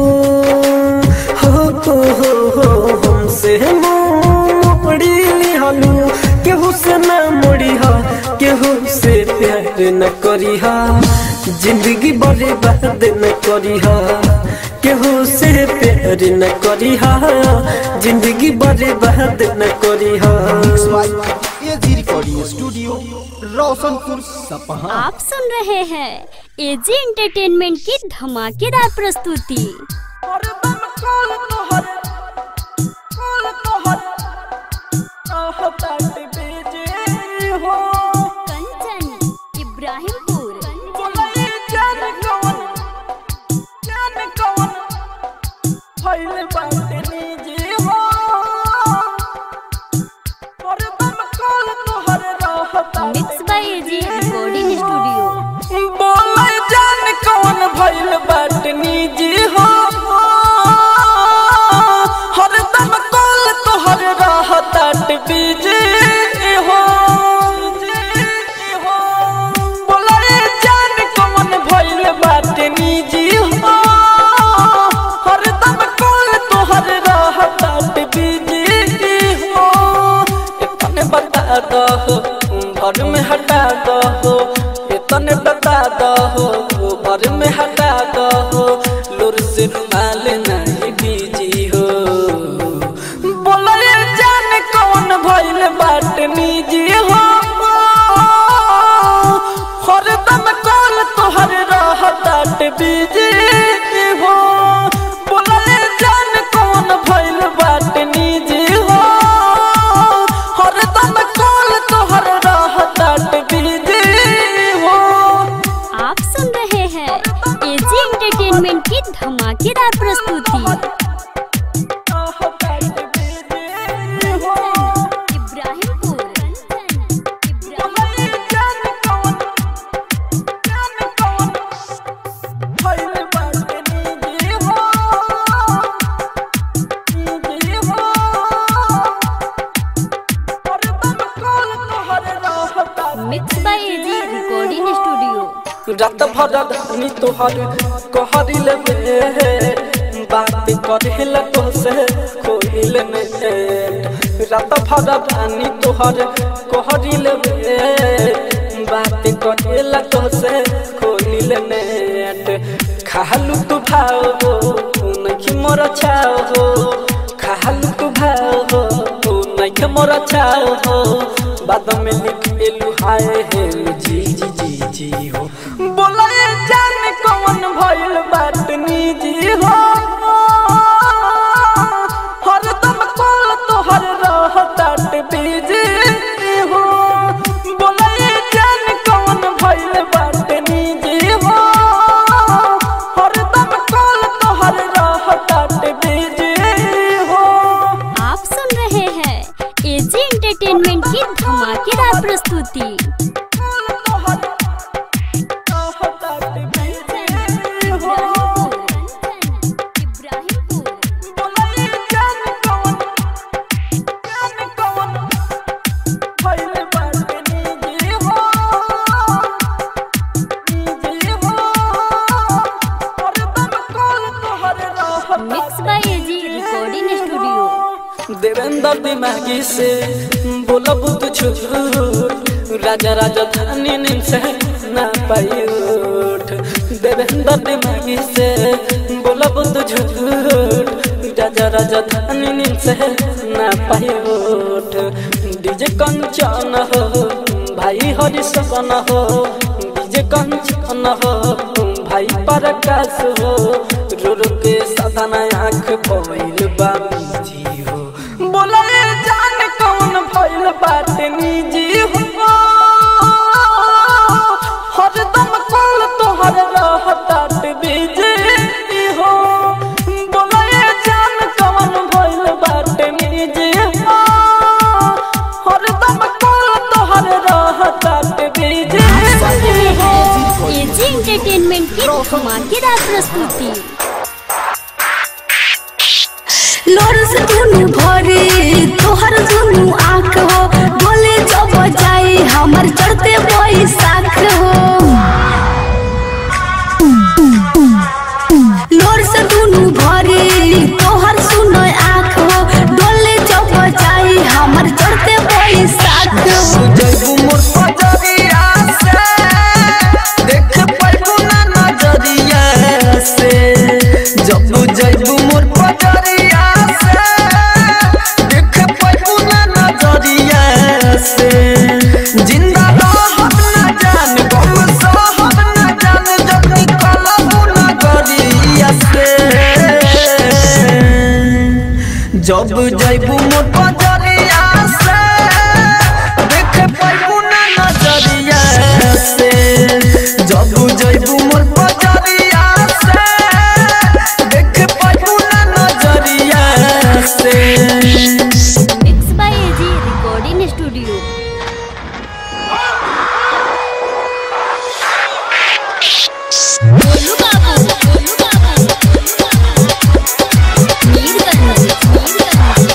हो हो हो हो हमसे मोड़ी लिहलू केहू से न मोड़ी हा केहू से प्यार न करी हा जिंदगी बर्बाद न करी हा केहू से प्यार न करी हा जिंदगी बर्बाद न करी हा एजी रिकॉर्डिंग स्टूडियो रोशनपुर सपहा आप सुन रहे हैं एजी एंटरटेनमेंट की धमाकेदार प्रस्तुति Kanchan Ibrahimpur mix by AG recording studio बोले जान कौन भइल बाटनी जी हो हरदम कॉल तोहर रहतात बीजे हो बोले जान कौन भइल बाटनी जी हो हरदम कॉल तोहर रहतात बीजे हो इतने बता दो घर में हटा दो इतने बता दो घर में हटा दो लुर से रुमाल नहीं बीजी हो बोले जान कौन भइल बाट निजी हो हरदम कॉल तोहर रहतात बीजी हो बोले जान कौन भइल बाट निजी हो हरदम कॉल तोहर रहतात बीजी हो आप सुन रहे हैं एजी एंटरटेनमेंट की धमाकेदार प्रस्तुति भरा धनी तोहर कहरिल बे बात करेल तो से कोइल नेट रात भरा धनी तोहर कहरिल बे बात करेल तो से कोइल नेट खालू तू भाव हो नहीं मोर छाव हो खालू तू भाव हो नहीं मोर छाव हो बाद में लिख एलू हाय हे जी जी जी जी हो बोला ये जान कौन भइल बात निजी हो हरदम कॉल तोहर रहतात बिजी हो बोला ये जान कौन भइल बात निजी हो हरदम कॉल तोहर रहतात बिजी हो आप सुन रहे हैं एजी एंटरटेनमेंट की धमाकेदार प्रस्तुति mix by AG recording studio Devendra दिमागी से बोला बुत छूट राजा राजा धानी नींद से ना पाई उठ देवेंद्र दिमागी से बोला बुत झूठ राजा राजा धानी नींद से ना पाई उठ डीजे कंचन हो भाई हरि सपन हो डीजे कंचन हो भाई प्रकाश हो रो रो के साधना आँख पवैल बा जी हो बोला ये जान कौन भइल बात निजी हो हरदम कॉल तोहर रहतात बिजी हो बोला ये जान कौन भइल बात निजी हो हरदम कॉल तोहर रहतात बिजी हो एजी एंटरटेनमेंट की धमाकेदार प्रस्तुति लोर से दुनु भरे तोहर दुनु आँख हो बोले जब जाए हमर चढ़ते बैसाख हो लोर से दुनु भरे तोहर सुनो आँख हो डोले जब जाए हमर चढ़ते बैसाख हो जैबू मोर पजरिया से देख पाइबू ना नजरिया से जब जैबू मोर पजरिया से देख पाइबू ना नजरिया से जिंदा रहब ना जान गम सहब ना जान जब निकलबू नगरिया से जब जैबू मोर पजरिया से देख पाइबू ना नजरिया से जब जैबू मोर पजरिया से देख पाइबू ना नजरिया से mix by AG recording studio Golu Babu Golu Babu Mirganj Mirganj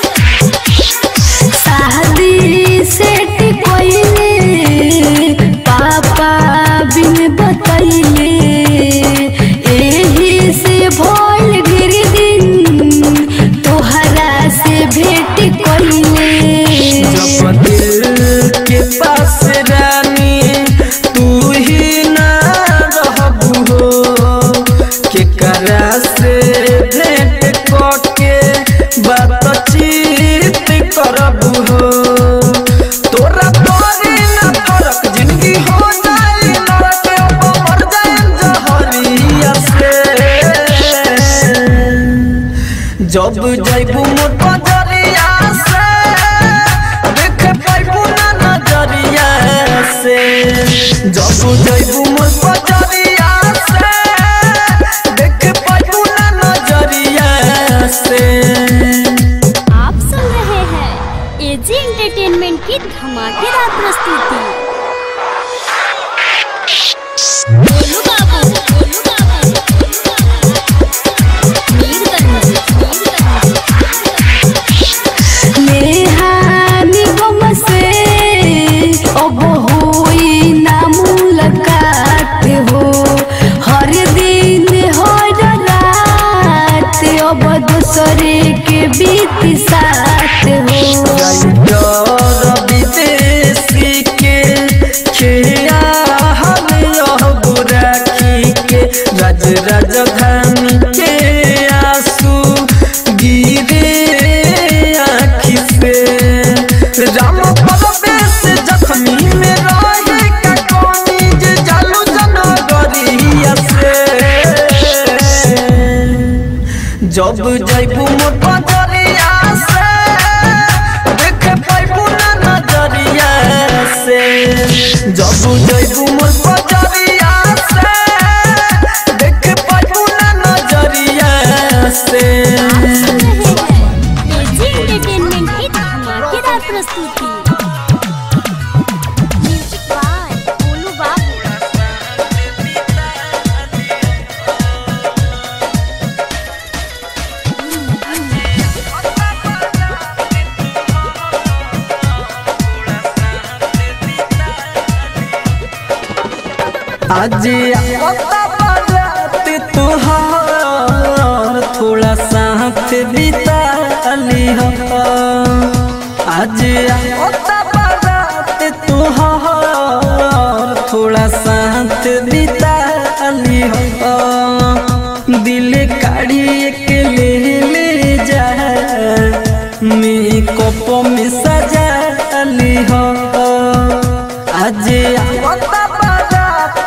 शादी सेट कोइले पापा बिन बतैले एही से भोल गिर दिन तोहरा से भेट कोइले जब दिल के पास रानी तू ही ना रहबू हो केकरा से भेंट करके बातचीत करबू हो तोरा तोरी ना फरक जिंदगी हो जाए नरक अब मर जाए जहरिया से जब जैबू मोर पजरिया से देख पाइबू ना नजरिया से जब जैबू मोर पजरिया से देख पाइबू ना नजरिया से आप सुन रहे हैं एजी एंटरटेनमेंट की धमाकेदार प्रस्तुति गोलू बाबू गोलू बाबू मीरगंज मीरगंज नेहानी गम से अब होई ना मुलाकात हो दोसरे के बीत साथ हो विदेशी के खेया हम यह बुराखी के राज राजधानी के आंसू गिरे आँखी से राम परवेश जख्मी में रहे का कौनी जे जालू जनगरिया से जब जैबू मोर बजरिया से देख पाइबू ना नजरिया से जब जैबू मोर बजरिया से देख पाइबू ना नजरिया से एजी एंटरटेनमेंट की धमाकेदार प्रस्तुति म्यूजिक बाय गोलू बाबू आज आता बारात तुहार थोड़ा साथ बिता ली हो आज आता बारात तुहार थोड़ा साथ बिता ली हो दिल काढ़ी के ले ले जा मेकअप में सजा ली हो आज आवता बारात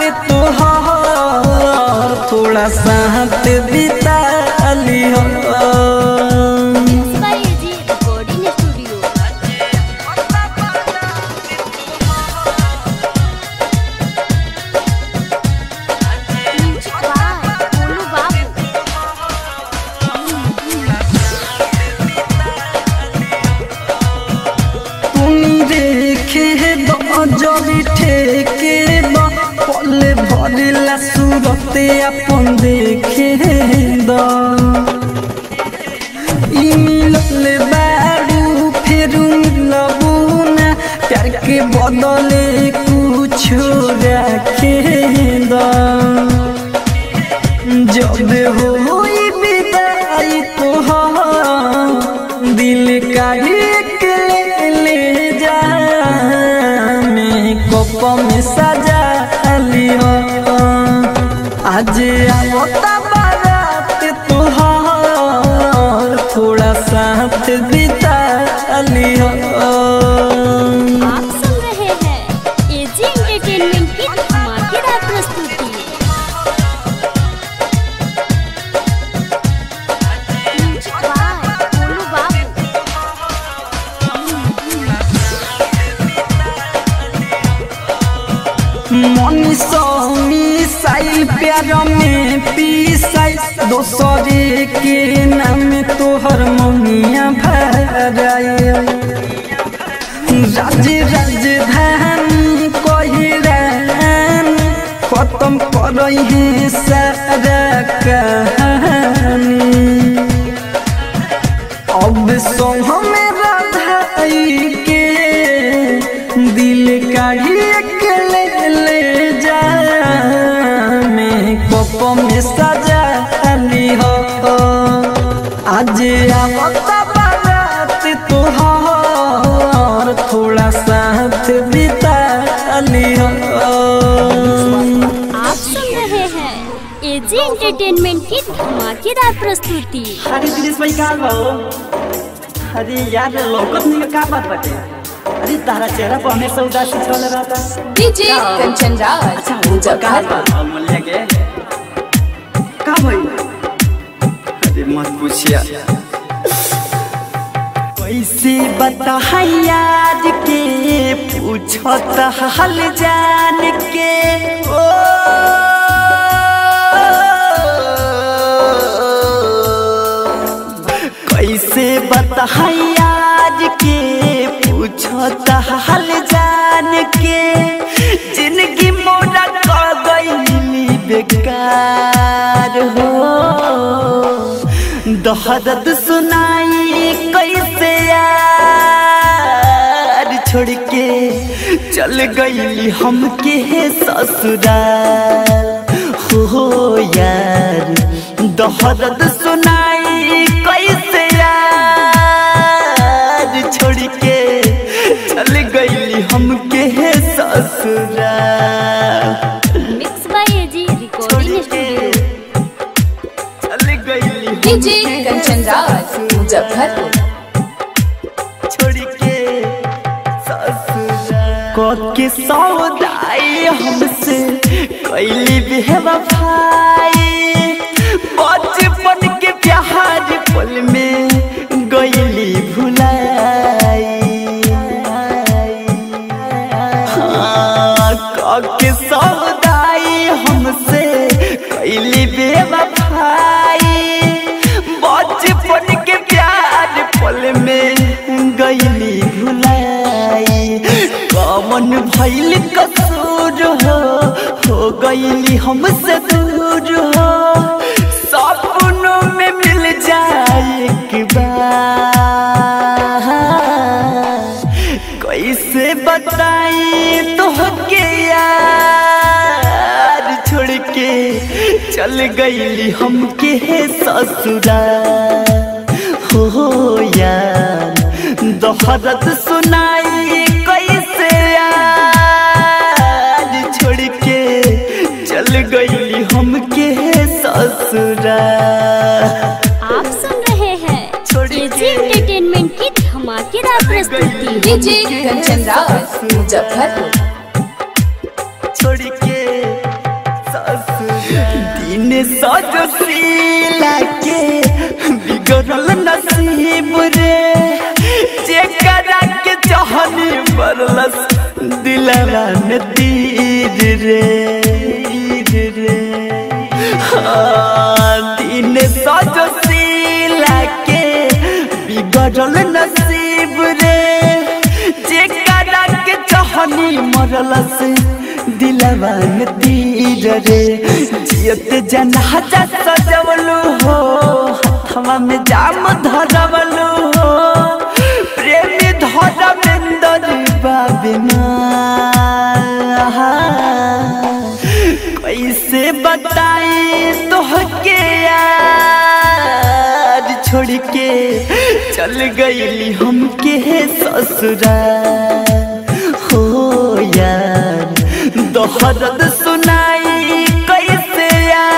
तुहार थोड़ा साथ बिता ली हो by AG recording studio music by Golu Babu तुनी देखे दजरी ठेके बा पले भरिला सूरते अपन देखे द ई मिलल बारू फेरू मिलबू ना प्यार के बदले कुछ रखे द जब होई विदाई तोहार दिल का एक ले ले जा मेकअप में सजा लियो आज आवता बारात तोहार थोड़ा साथ बिता लियो आप सुन रहे हैं एजी एंटरटेनमेंट की धमाकेदार प्रस्तुति म्यूजिक बाय गोलू बाबू मनीषी साइल प्यार में पीसाई दोसरे के नाम तोहर मनिया भराए राज राजधानी कहिरान खत्म करई है सारा कहानी अब संग में राधाई के दिल काढ़ी के ले ले जा मेकअप में सजा ली हो आज आवता बारात तोहार थोड़ा साथ बिता ली हो आप सुन रहे हैं एजी एंटरटेनमेंट की धमाकेदार प्रस्तुति अरे दिनेश भाई कहाँ बा हो अरे यार लौकत नहीं का बात बाटे अरे तारा चेहरा पर हमेशा उदासी छल रहता डीजे कंचन राज अच्छा वो कहाँ बा अमूल्य के का भाई अरे मत पूछिया कैसे बता यार के पूछत हाल जान के ओ कैसे बता यार के पूछत हाल जान के जिंदगी मोरा कर गई बेकार हो दहदत सुनाई कैसे यार छोड़ के चल गई हमके ससुराल हो यार दहदत सुनाई कैसे कंचन राज मुजफ्फरपुर छोड़ के के सौदाई हमसे कैली बेवफाई बचपन के प्यार पल में गईली भुलाई हाँ, के सौदाई हमसे कैली बेवफाई बचपन के प्यार पल में गईली भुलाई कमन भैल कसूर हो हो गईली हमसे दूर हो सपनों में मिल जाए एक बार कैसे बताई तो के यार छोड़ के चल गईली हमके ससुरा हो यार दोहरत सुनाई कैसे यार छोड़ के चल गईली हमके ससुरा आप सुन रहे हैं एजी एंटरटेनमेंट की धमाकेदार प्रस्तुति डीजे कंचन राज मुजफ्फरपुर छोड़ के दिन सजशीला के बिगड़ल नसीब रे जेकरा के चाहनी बरलस दिलवा में तीर रे तीर रे हाँ, दिन सजशीला के बिगड़ल नसीब रे जेकरा के चाहनी मरलस दिलवा में तीर रे जियत जनाजा सजवलू हो हथवा में जाम धरवलू हो प्रेमी धरमेंदर बाबिना कैसे बताई तोहके यार छोड़ के चल गईली हमके ससुरा हो यार दोहरद सुनाई कैसे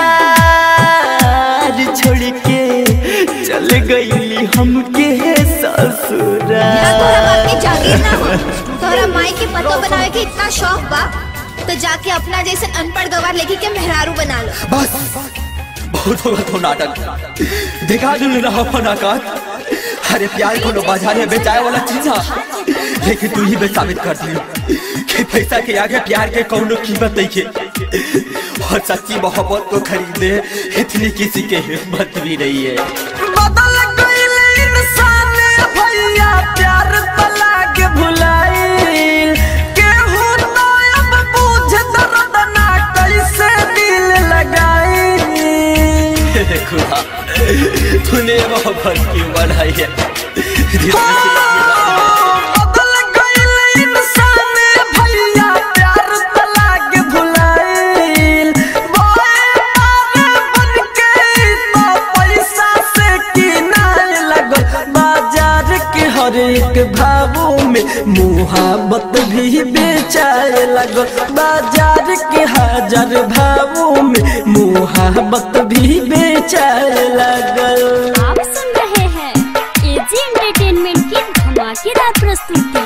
यार छोड़ के चल गईली हमके ससुरा तोरा बाप के जागीर ना हो तोरा माई के पतो बनावे के इतना शौक बा तो जाके अपना जैसे अनपढ़ गवार लेके के मेहरारू बना लो बस बहुत होगा तो नाटक दिखा दिल रहा फनाकार अरे प्यार को बाजार में बेचाए वाला चीज है लेकिन तू ही बे साबित कर दियो कि पैसा के आगे प्यार के कौनो कीमत नहीं है और सच्ची मोहब्बत को खरीदने इतनी किसी के हिम्मत भी नहीं है बदल गईल इंसान भैया प्यार तला के भुलाइल केहू तो अब बुझ दर्द ना कैसे दिल लगाई हे खुदा तूने मोहब्बत क्यों बनाई है जिसमें से बदल गईल इंसान भैया प्यार तला के भुलाइल बोए पार बन के तो पैसा से किनारे लगल बाजार के हर एक भावों में मुहाबत भी बेचाए लगल बाजार के हजार भावों में मुहाबत भी बेचाए लगल आप सुन रहे हैं एजी एंटरटेनमेंट की धमाकेदार प्रस्तुति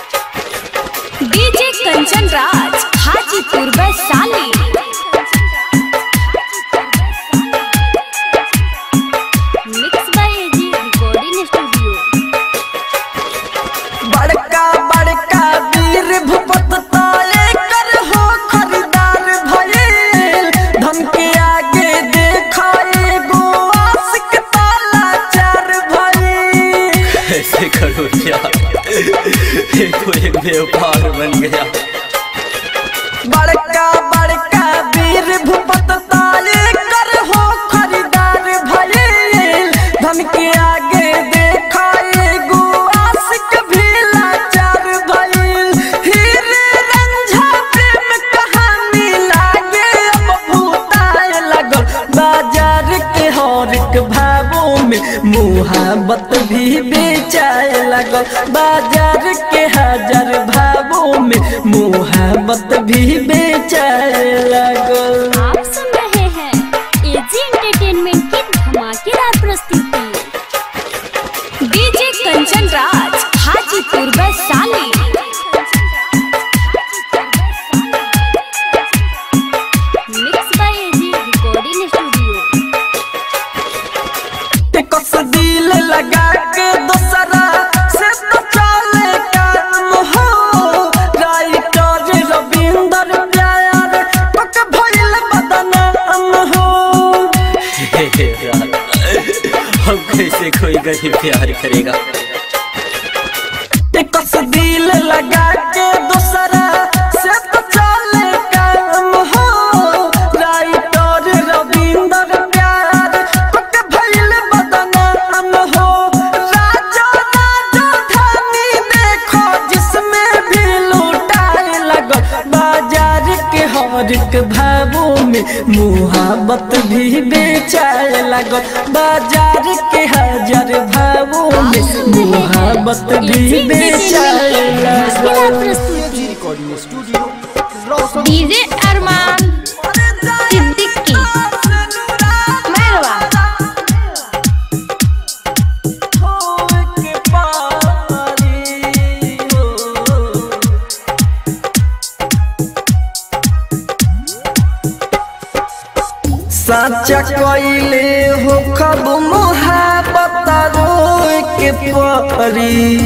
DJ Kanchan Raj Hajipur Vaishali mix by AG recording studio बड़का बड़का वीर भूपत ताले कर हो खरीदार भइल धन के आगे देखा एगो आशिक ताला चार भइल ऐसे करो क्या ये तो एक व्यापार बन गया बड़का बड़का वीर भूपत ताले कर हो खरीदार भइल धन के आगे देखा एगो आशिक भी लाचार भइल हीरे रंझा प्रेम कहानी लागे अब भूताए लगल बाजार के हर एक भावों में मुहाबत भी बेचाए लगल बाजार के हजार भावों में मुहाबत भी बेचाए लगल आप सुन रहे हैं एजी एंटरटेनमेंट की धमाकेदार प्रस्तुति Hajipur Vaishali mix by AG recording studio कस दिल लगा के दोसरा से तो चले काम हो राइटर रविंदर प्यार पक भइल बदनाम हो हम कैसे कोई गरीब प्यार करेगा कस दिल लगा के दोसरा से तो चले काम हो राइटर रविंदर प्यार पक भइल बदनाम हो राजा राजा धानी देखो जिसमें भी लूटाए लगो बाजार के हर एक भावों में मुहाबत भी बेचाए लगो बाजार के हजार भावों में मुहाबत भी बेचाए लगो AG recording studio Roshan DJ Arman Siddiqui मेहरवा साचा कइले हो खब मोहब्बत रोए के परी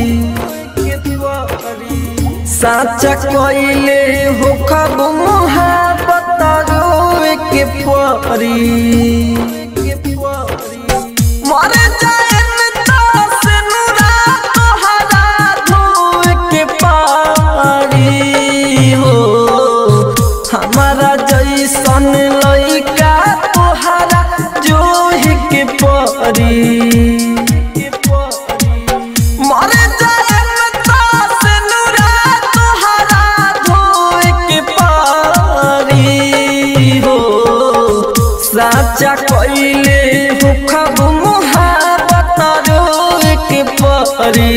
साचा कइले हो खब मोहब्बत रोए के परी मर जाए से नुरा तोहरा धोए के पारी हो हमारा जैसन लइका तोहरा जोहि के परी मर जाए से नुरा तोहरा धोए के पारी हो साचा कइले हो खब मुहाबत रोए के परी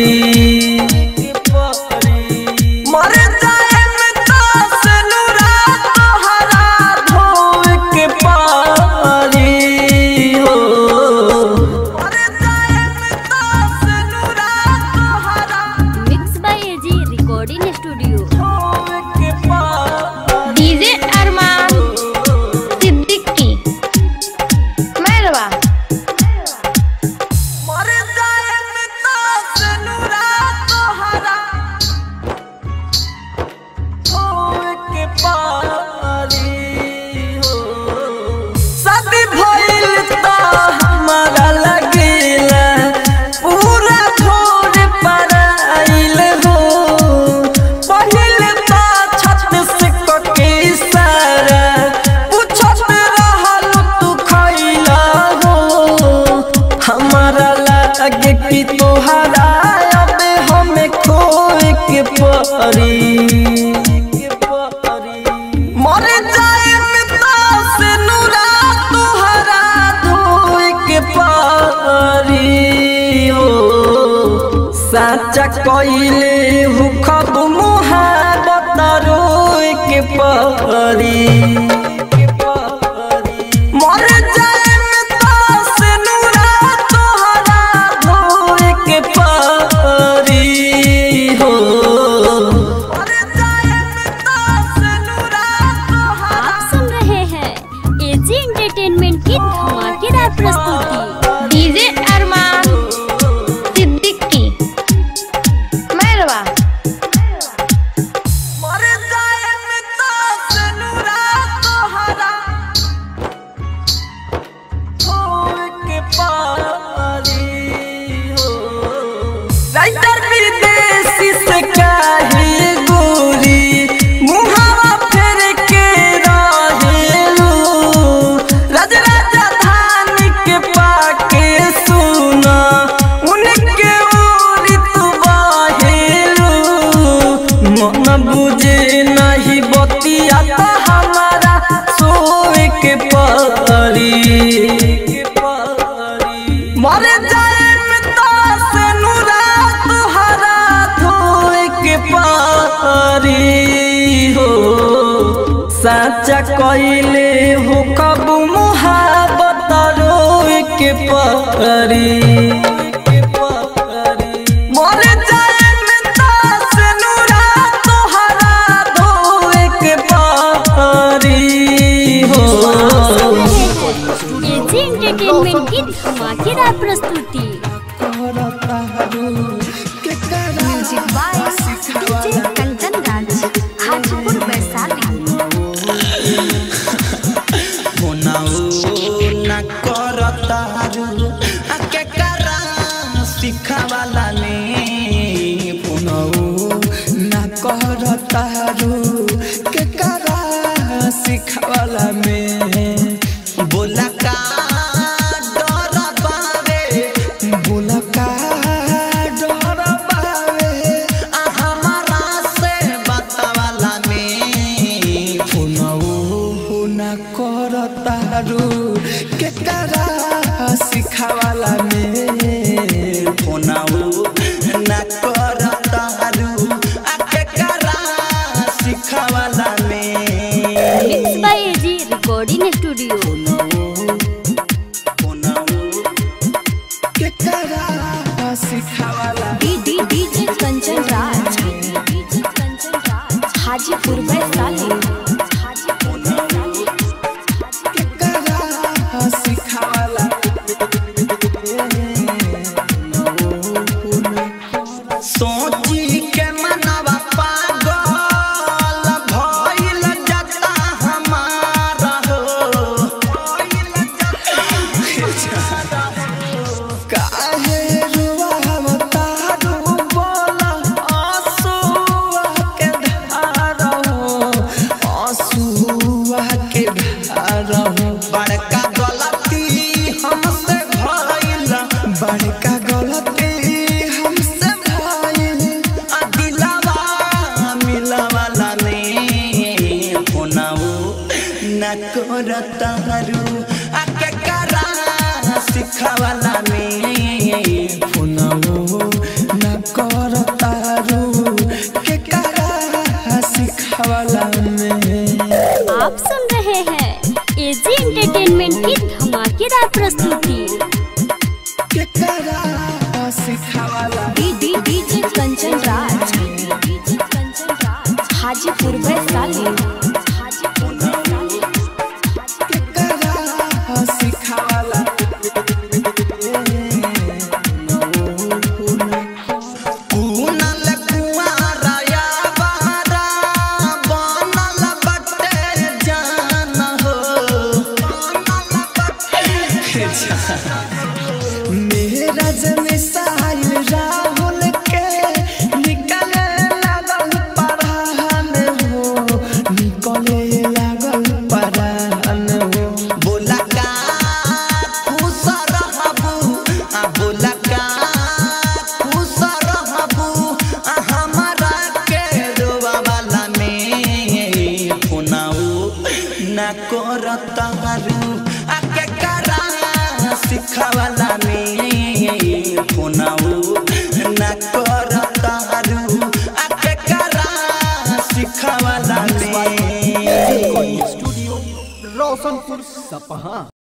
मर जाए से नुरा तोहरा धोए के पारी हो मर जाए से नुरा तोहरा mix by AG recording studio धोए के पारी डीजे अरमान सिद्दीकी मेहरवा मर जाए से नुरा तोहरा धोए के पारी हो शादी भइल त हमारा लगेला पूरा छोड़ पर आइल हो पहिल त छत से कके सारा पूछत रहल तू खइला हो हमारा लागे कि तोहरा अब हमें खोए के परी मर जाए से नुरा तोहरा धोए के पारी हो साचा कइले हु खब मुहाबत रोए के पारी मर जाए से नुरा तोहरा धोए के पारी हो आप सुन रहे हैं एजी एंटरटेनमेंट की धमाकेदार प्रस्तुति डीजे अरमान सिद्दीकी मेहरवा मर जाए से नुरा तोहरा धोए के पारी हो राइटर विदेशी से काहे गोरी मुहावा फेर के रहेलू राज राजा धान के पाके सुना उनके ओरी तू बाहेलू मन बुझे नहीं बतिया तो हमारा सोए के परी मर जाए से नुरा तुहरा धोए के पारी हो साचा कइले हो कब मुहाबत रोए के परी मर जाए तारू के करा music by DJ Kanchan Raj Hajipur Vaishali होनाऊ ना कर तारू आ के करा सिखावाला ने होनाऊ ना कर तारू के करा सिखावाला में बोला का डर बावे बोला का डर बावे आ हमारा से बतावाला में फोनऊ ना कर तारू के करा सिखावाला में फोनऊ ना कर तारू आ के करा सिखावाला में mix by AG recording studio के करा सिखावाला D D DJ Kanchan Raj DJ Kanchan Raj Hajipur Vaishali Hajipur Vaishali के करा सिखावाला सोची के मनवा पागल भइल जाता हमारा हो काहे रुवावता डूबला आंसुआ के धारा हो आंसुआ के धारा हो बड़का गलती हमसे भइल बड़का गलती हमसे भइल आ दिलवा मिलवाला ने फोनाऊ न करतारू आ के करा सिखावाला में फोनाऊ न करतारू के करा सिखावाला में आप सुन रहे हैं एजी एंटरटेनमेंट की धमाकेदार प्रस्तुति के करा सिखावाला D D DJ Kanchan Raj DJ Kanchan Raj Hajipur Vaishali Hajipur Vaishali के करा सिखावाला कुनल कुआरा या बारा बनल बटे जान हो मेरा जमिसाइल राहुल के निकले लागल परान हो निकले लागल परान हो बोला का खुश रहबू आ बोला का खुश रहबू आ हमारा के रोवा वाला में फोनाऊ ना करतारू आ के करा सिखावाला में फोनाऊ ना करतारू आ के करा सिखावाला में स्टूडियो रोशनपुर सपहा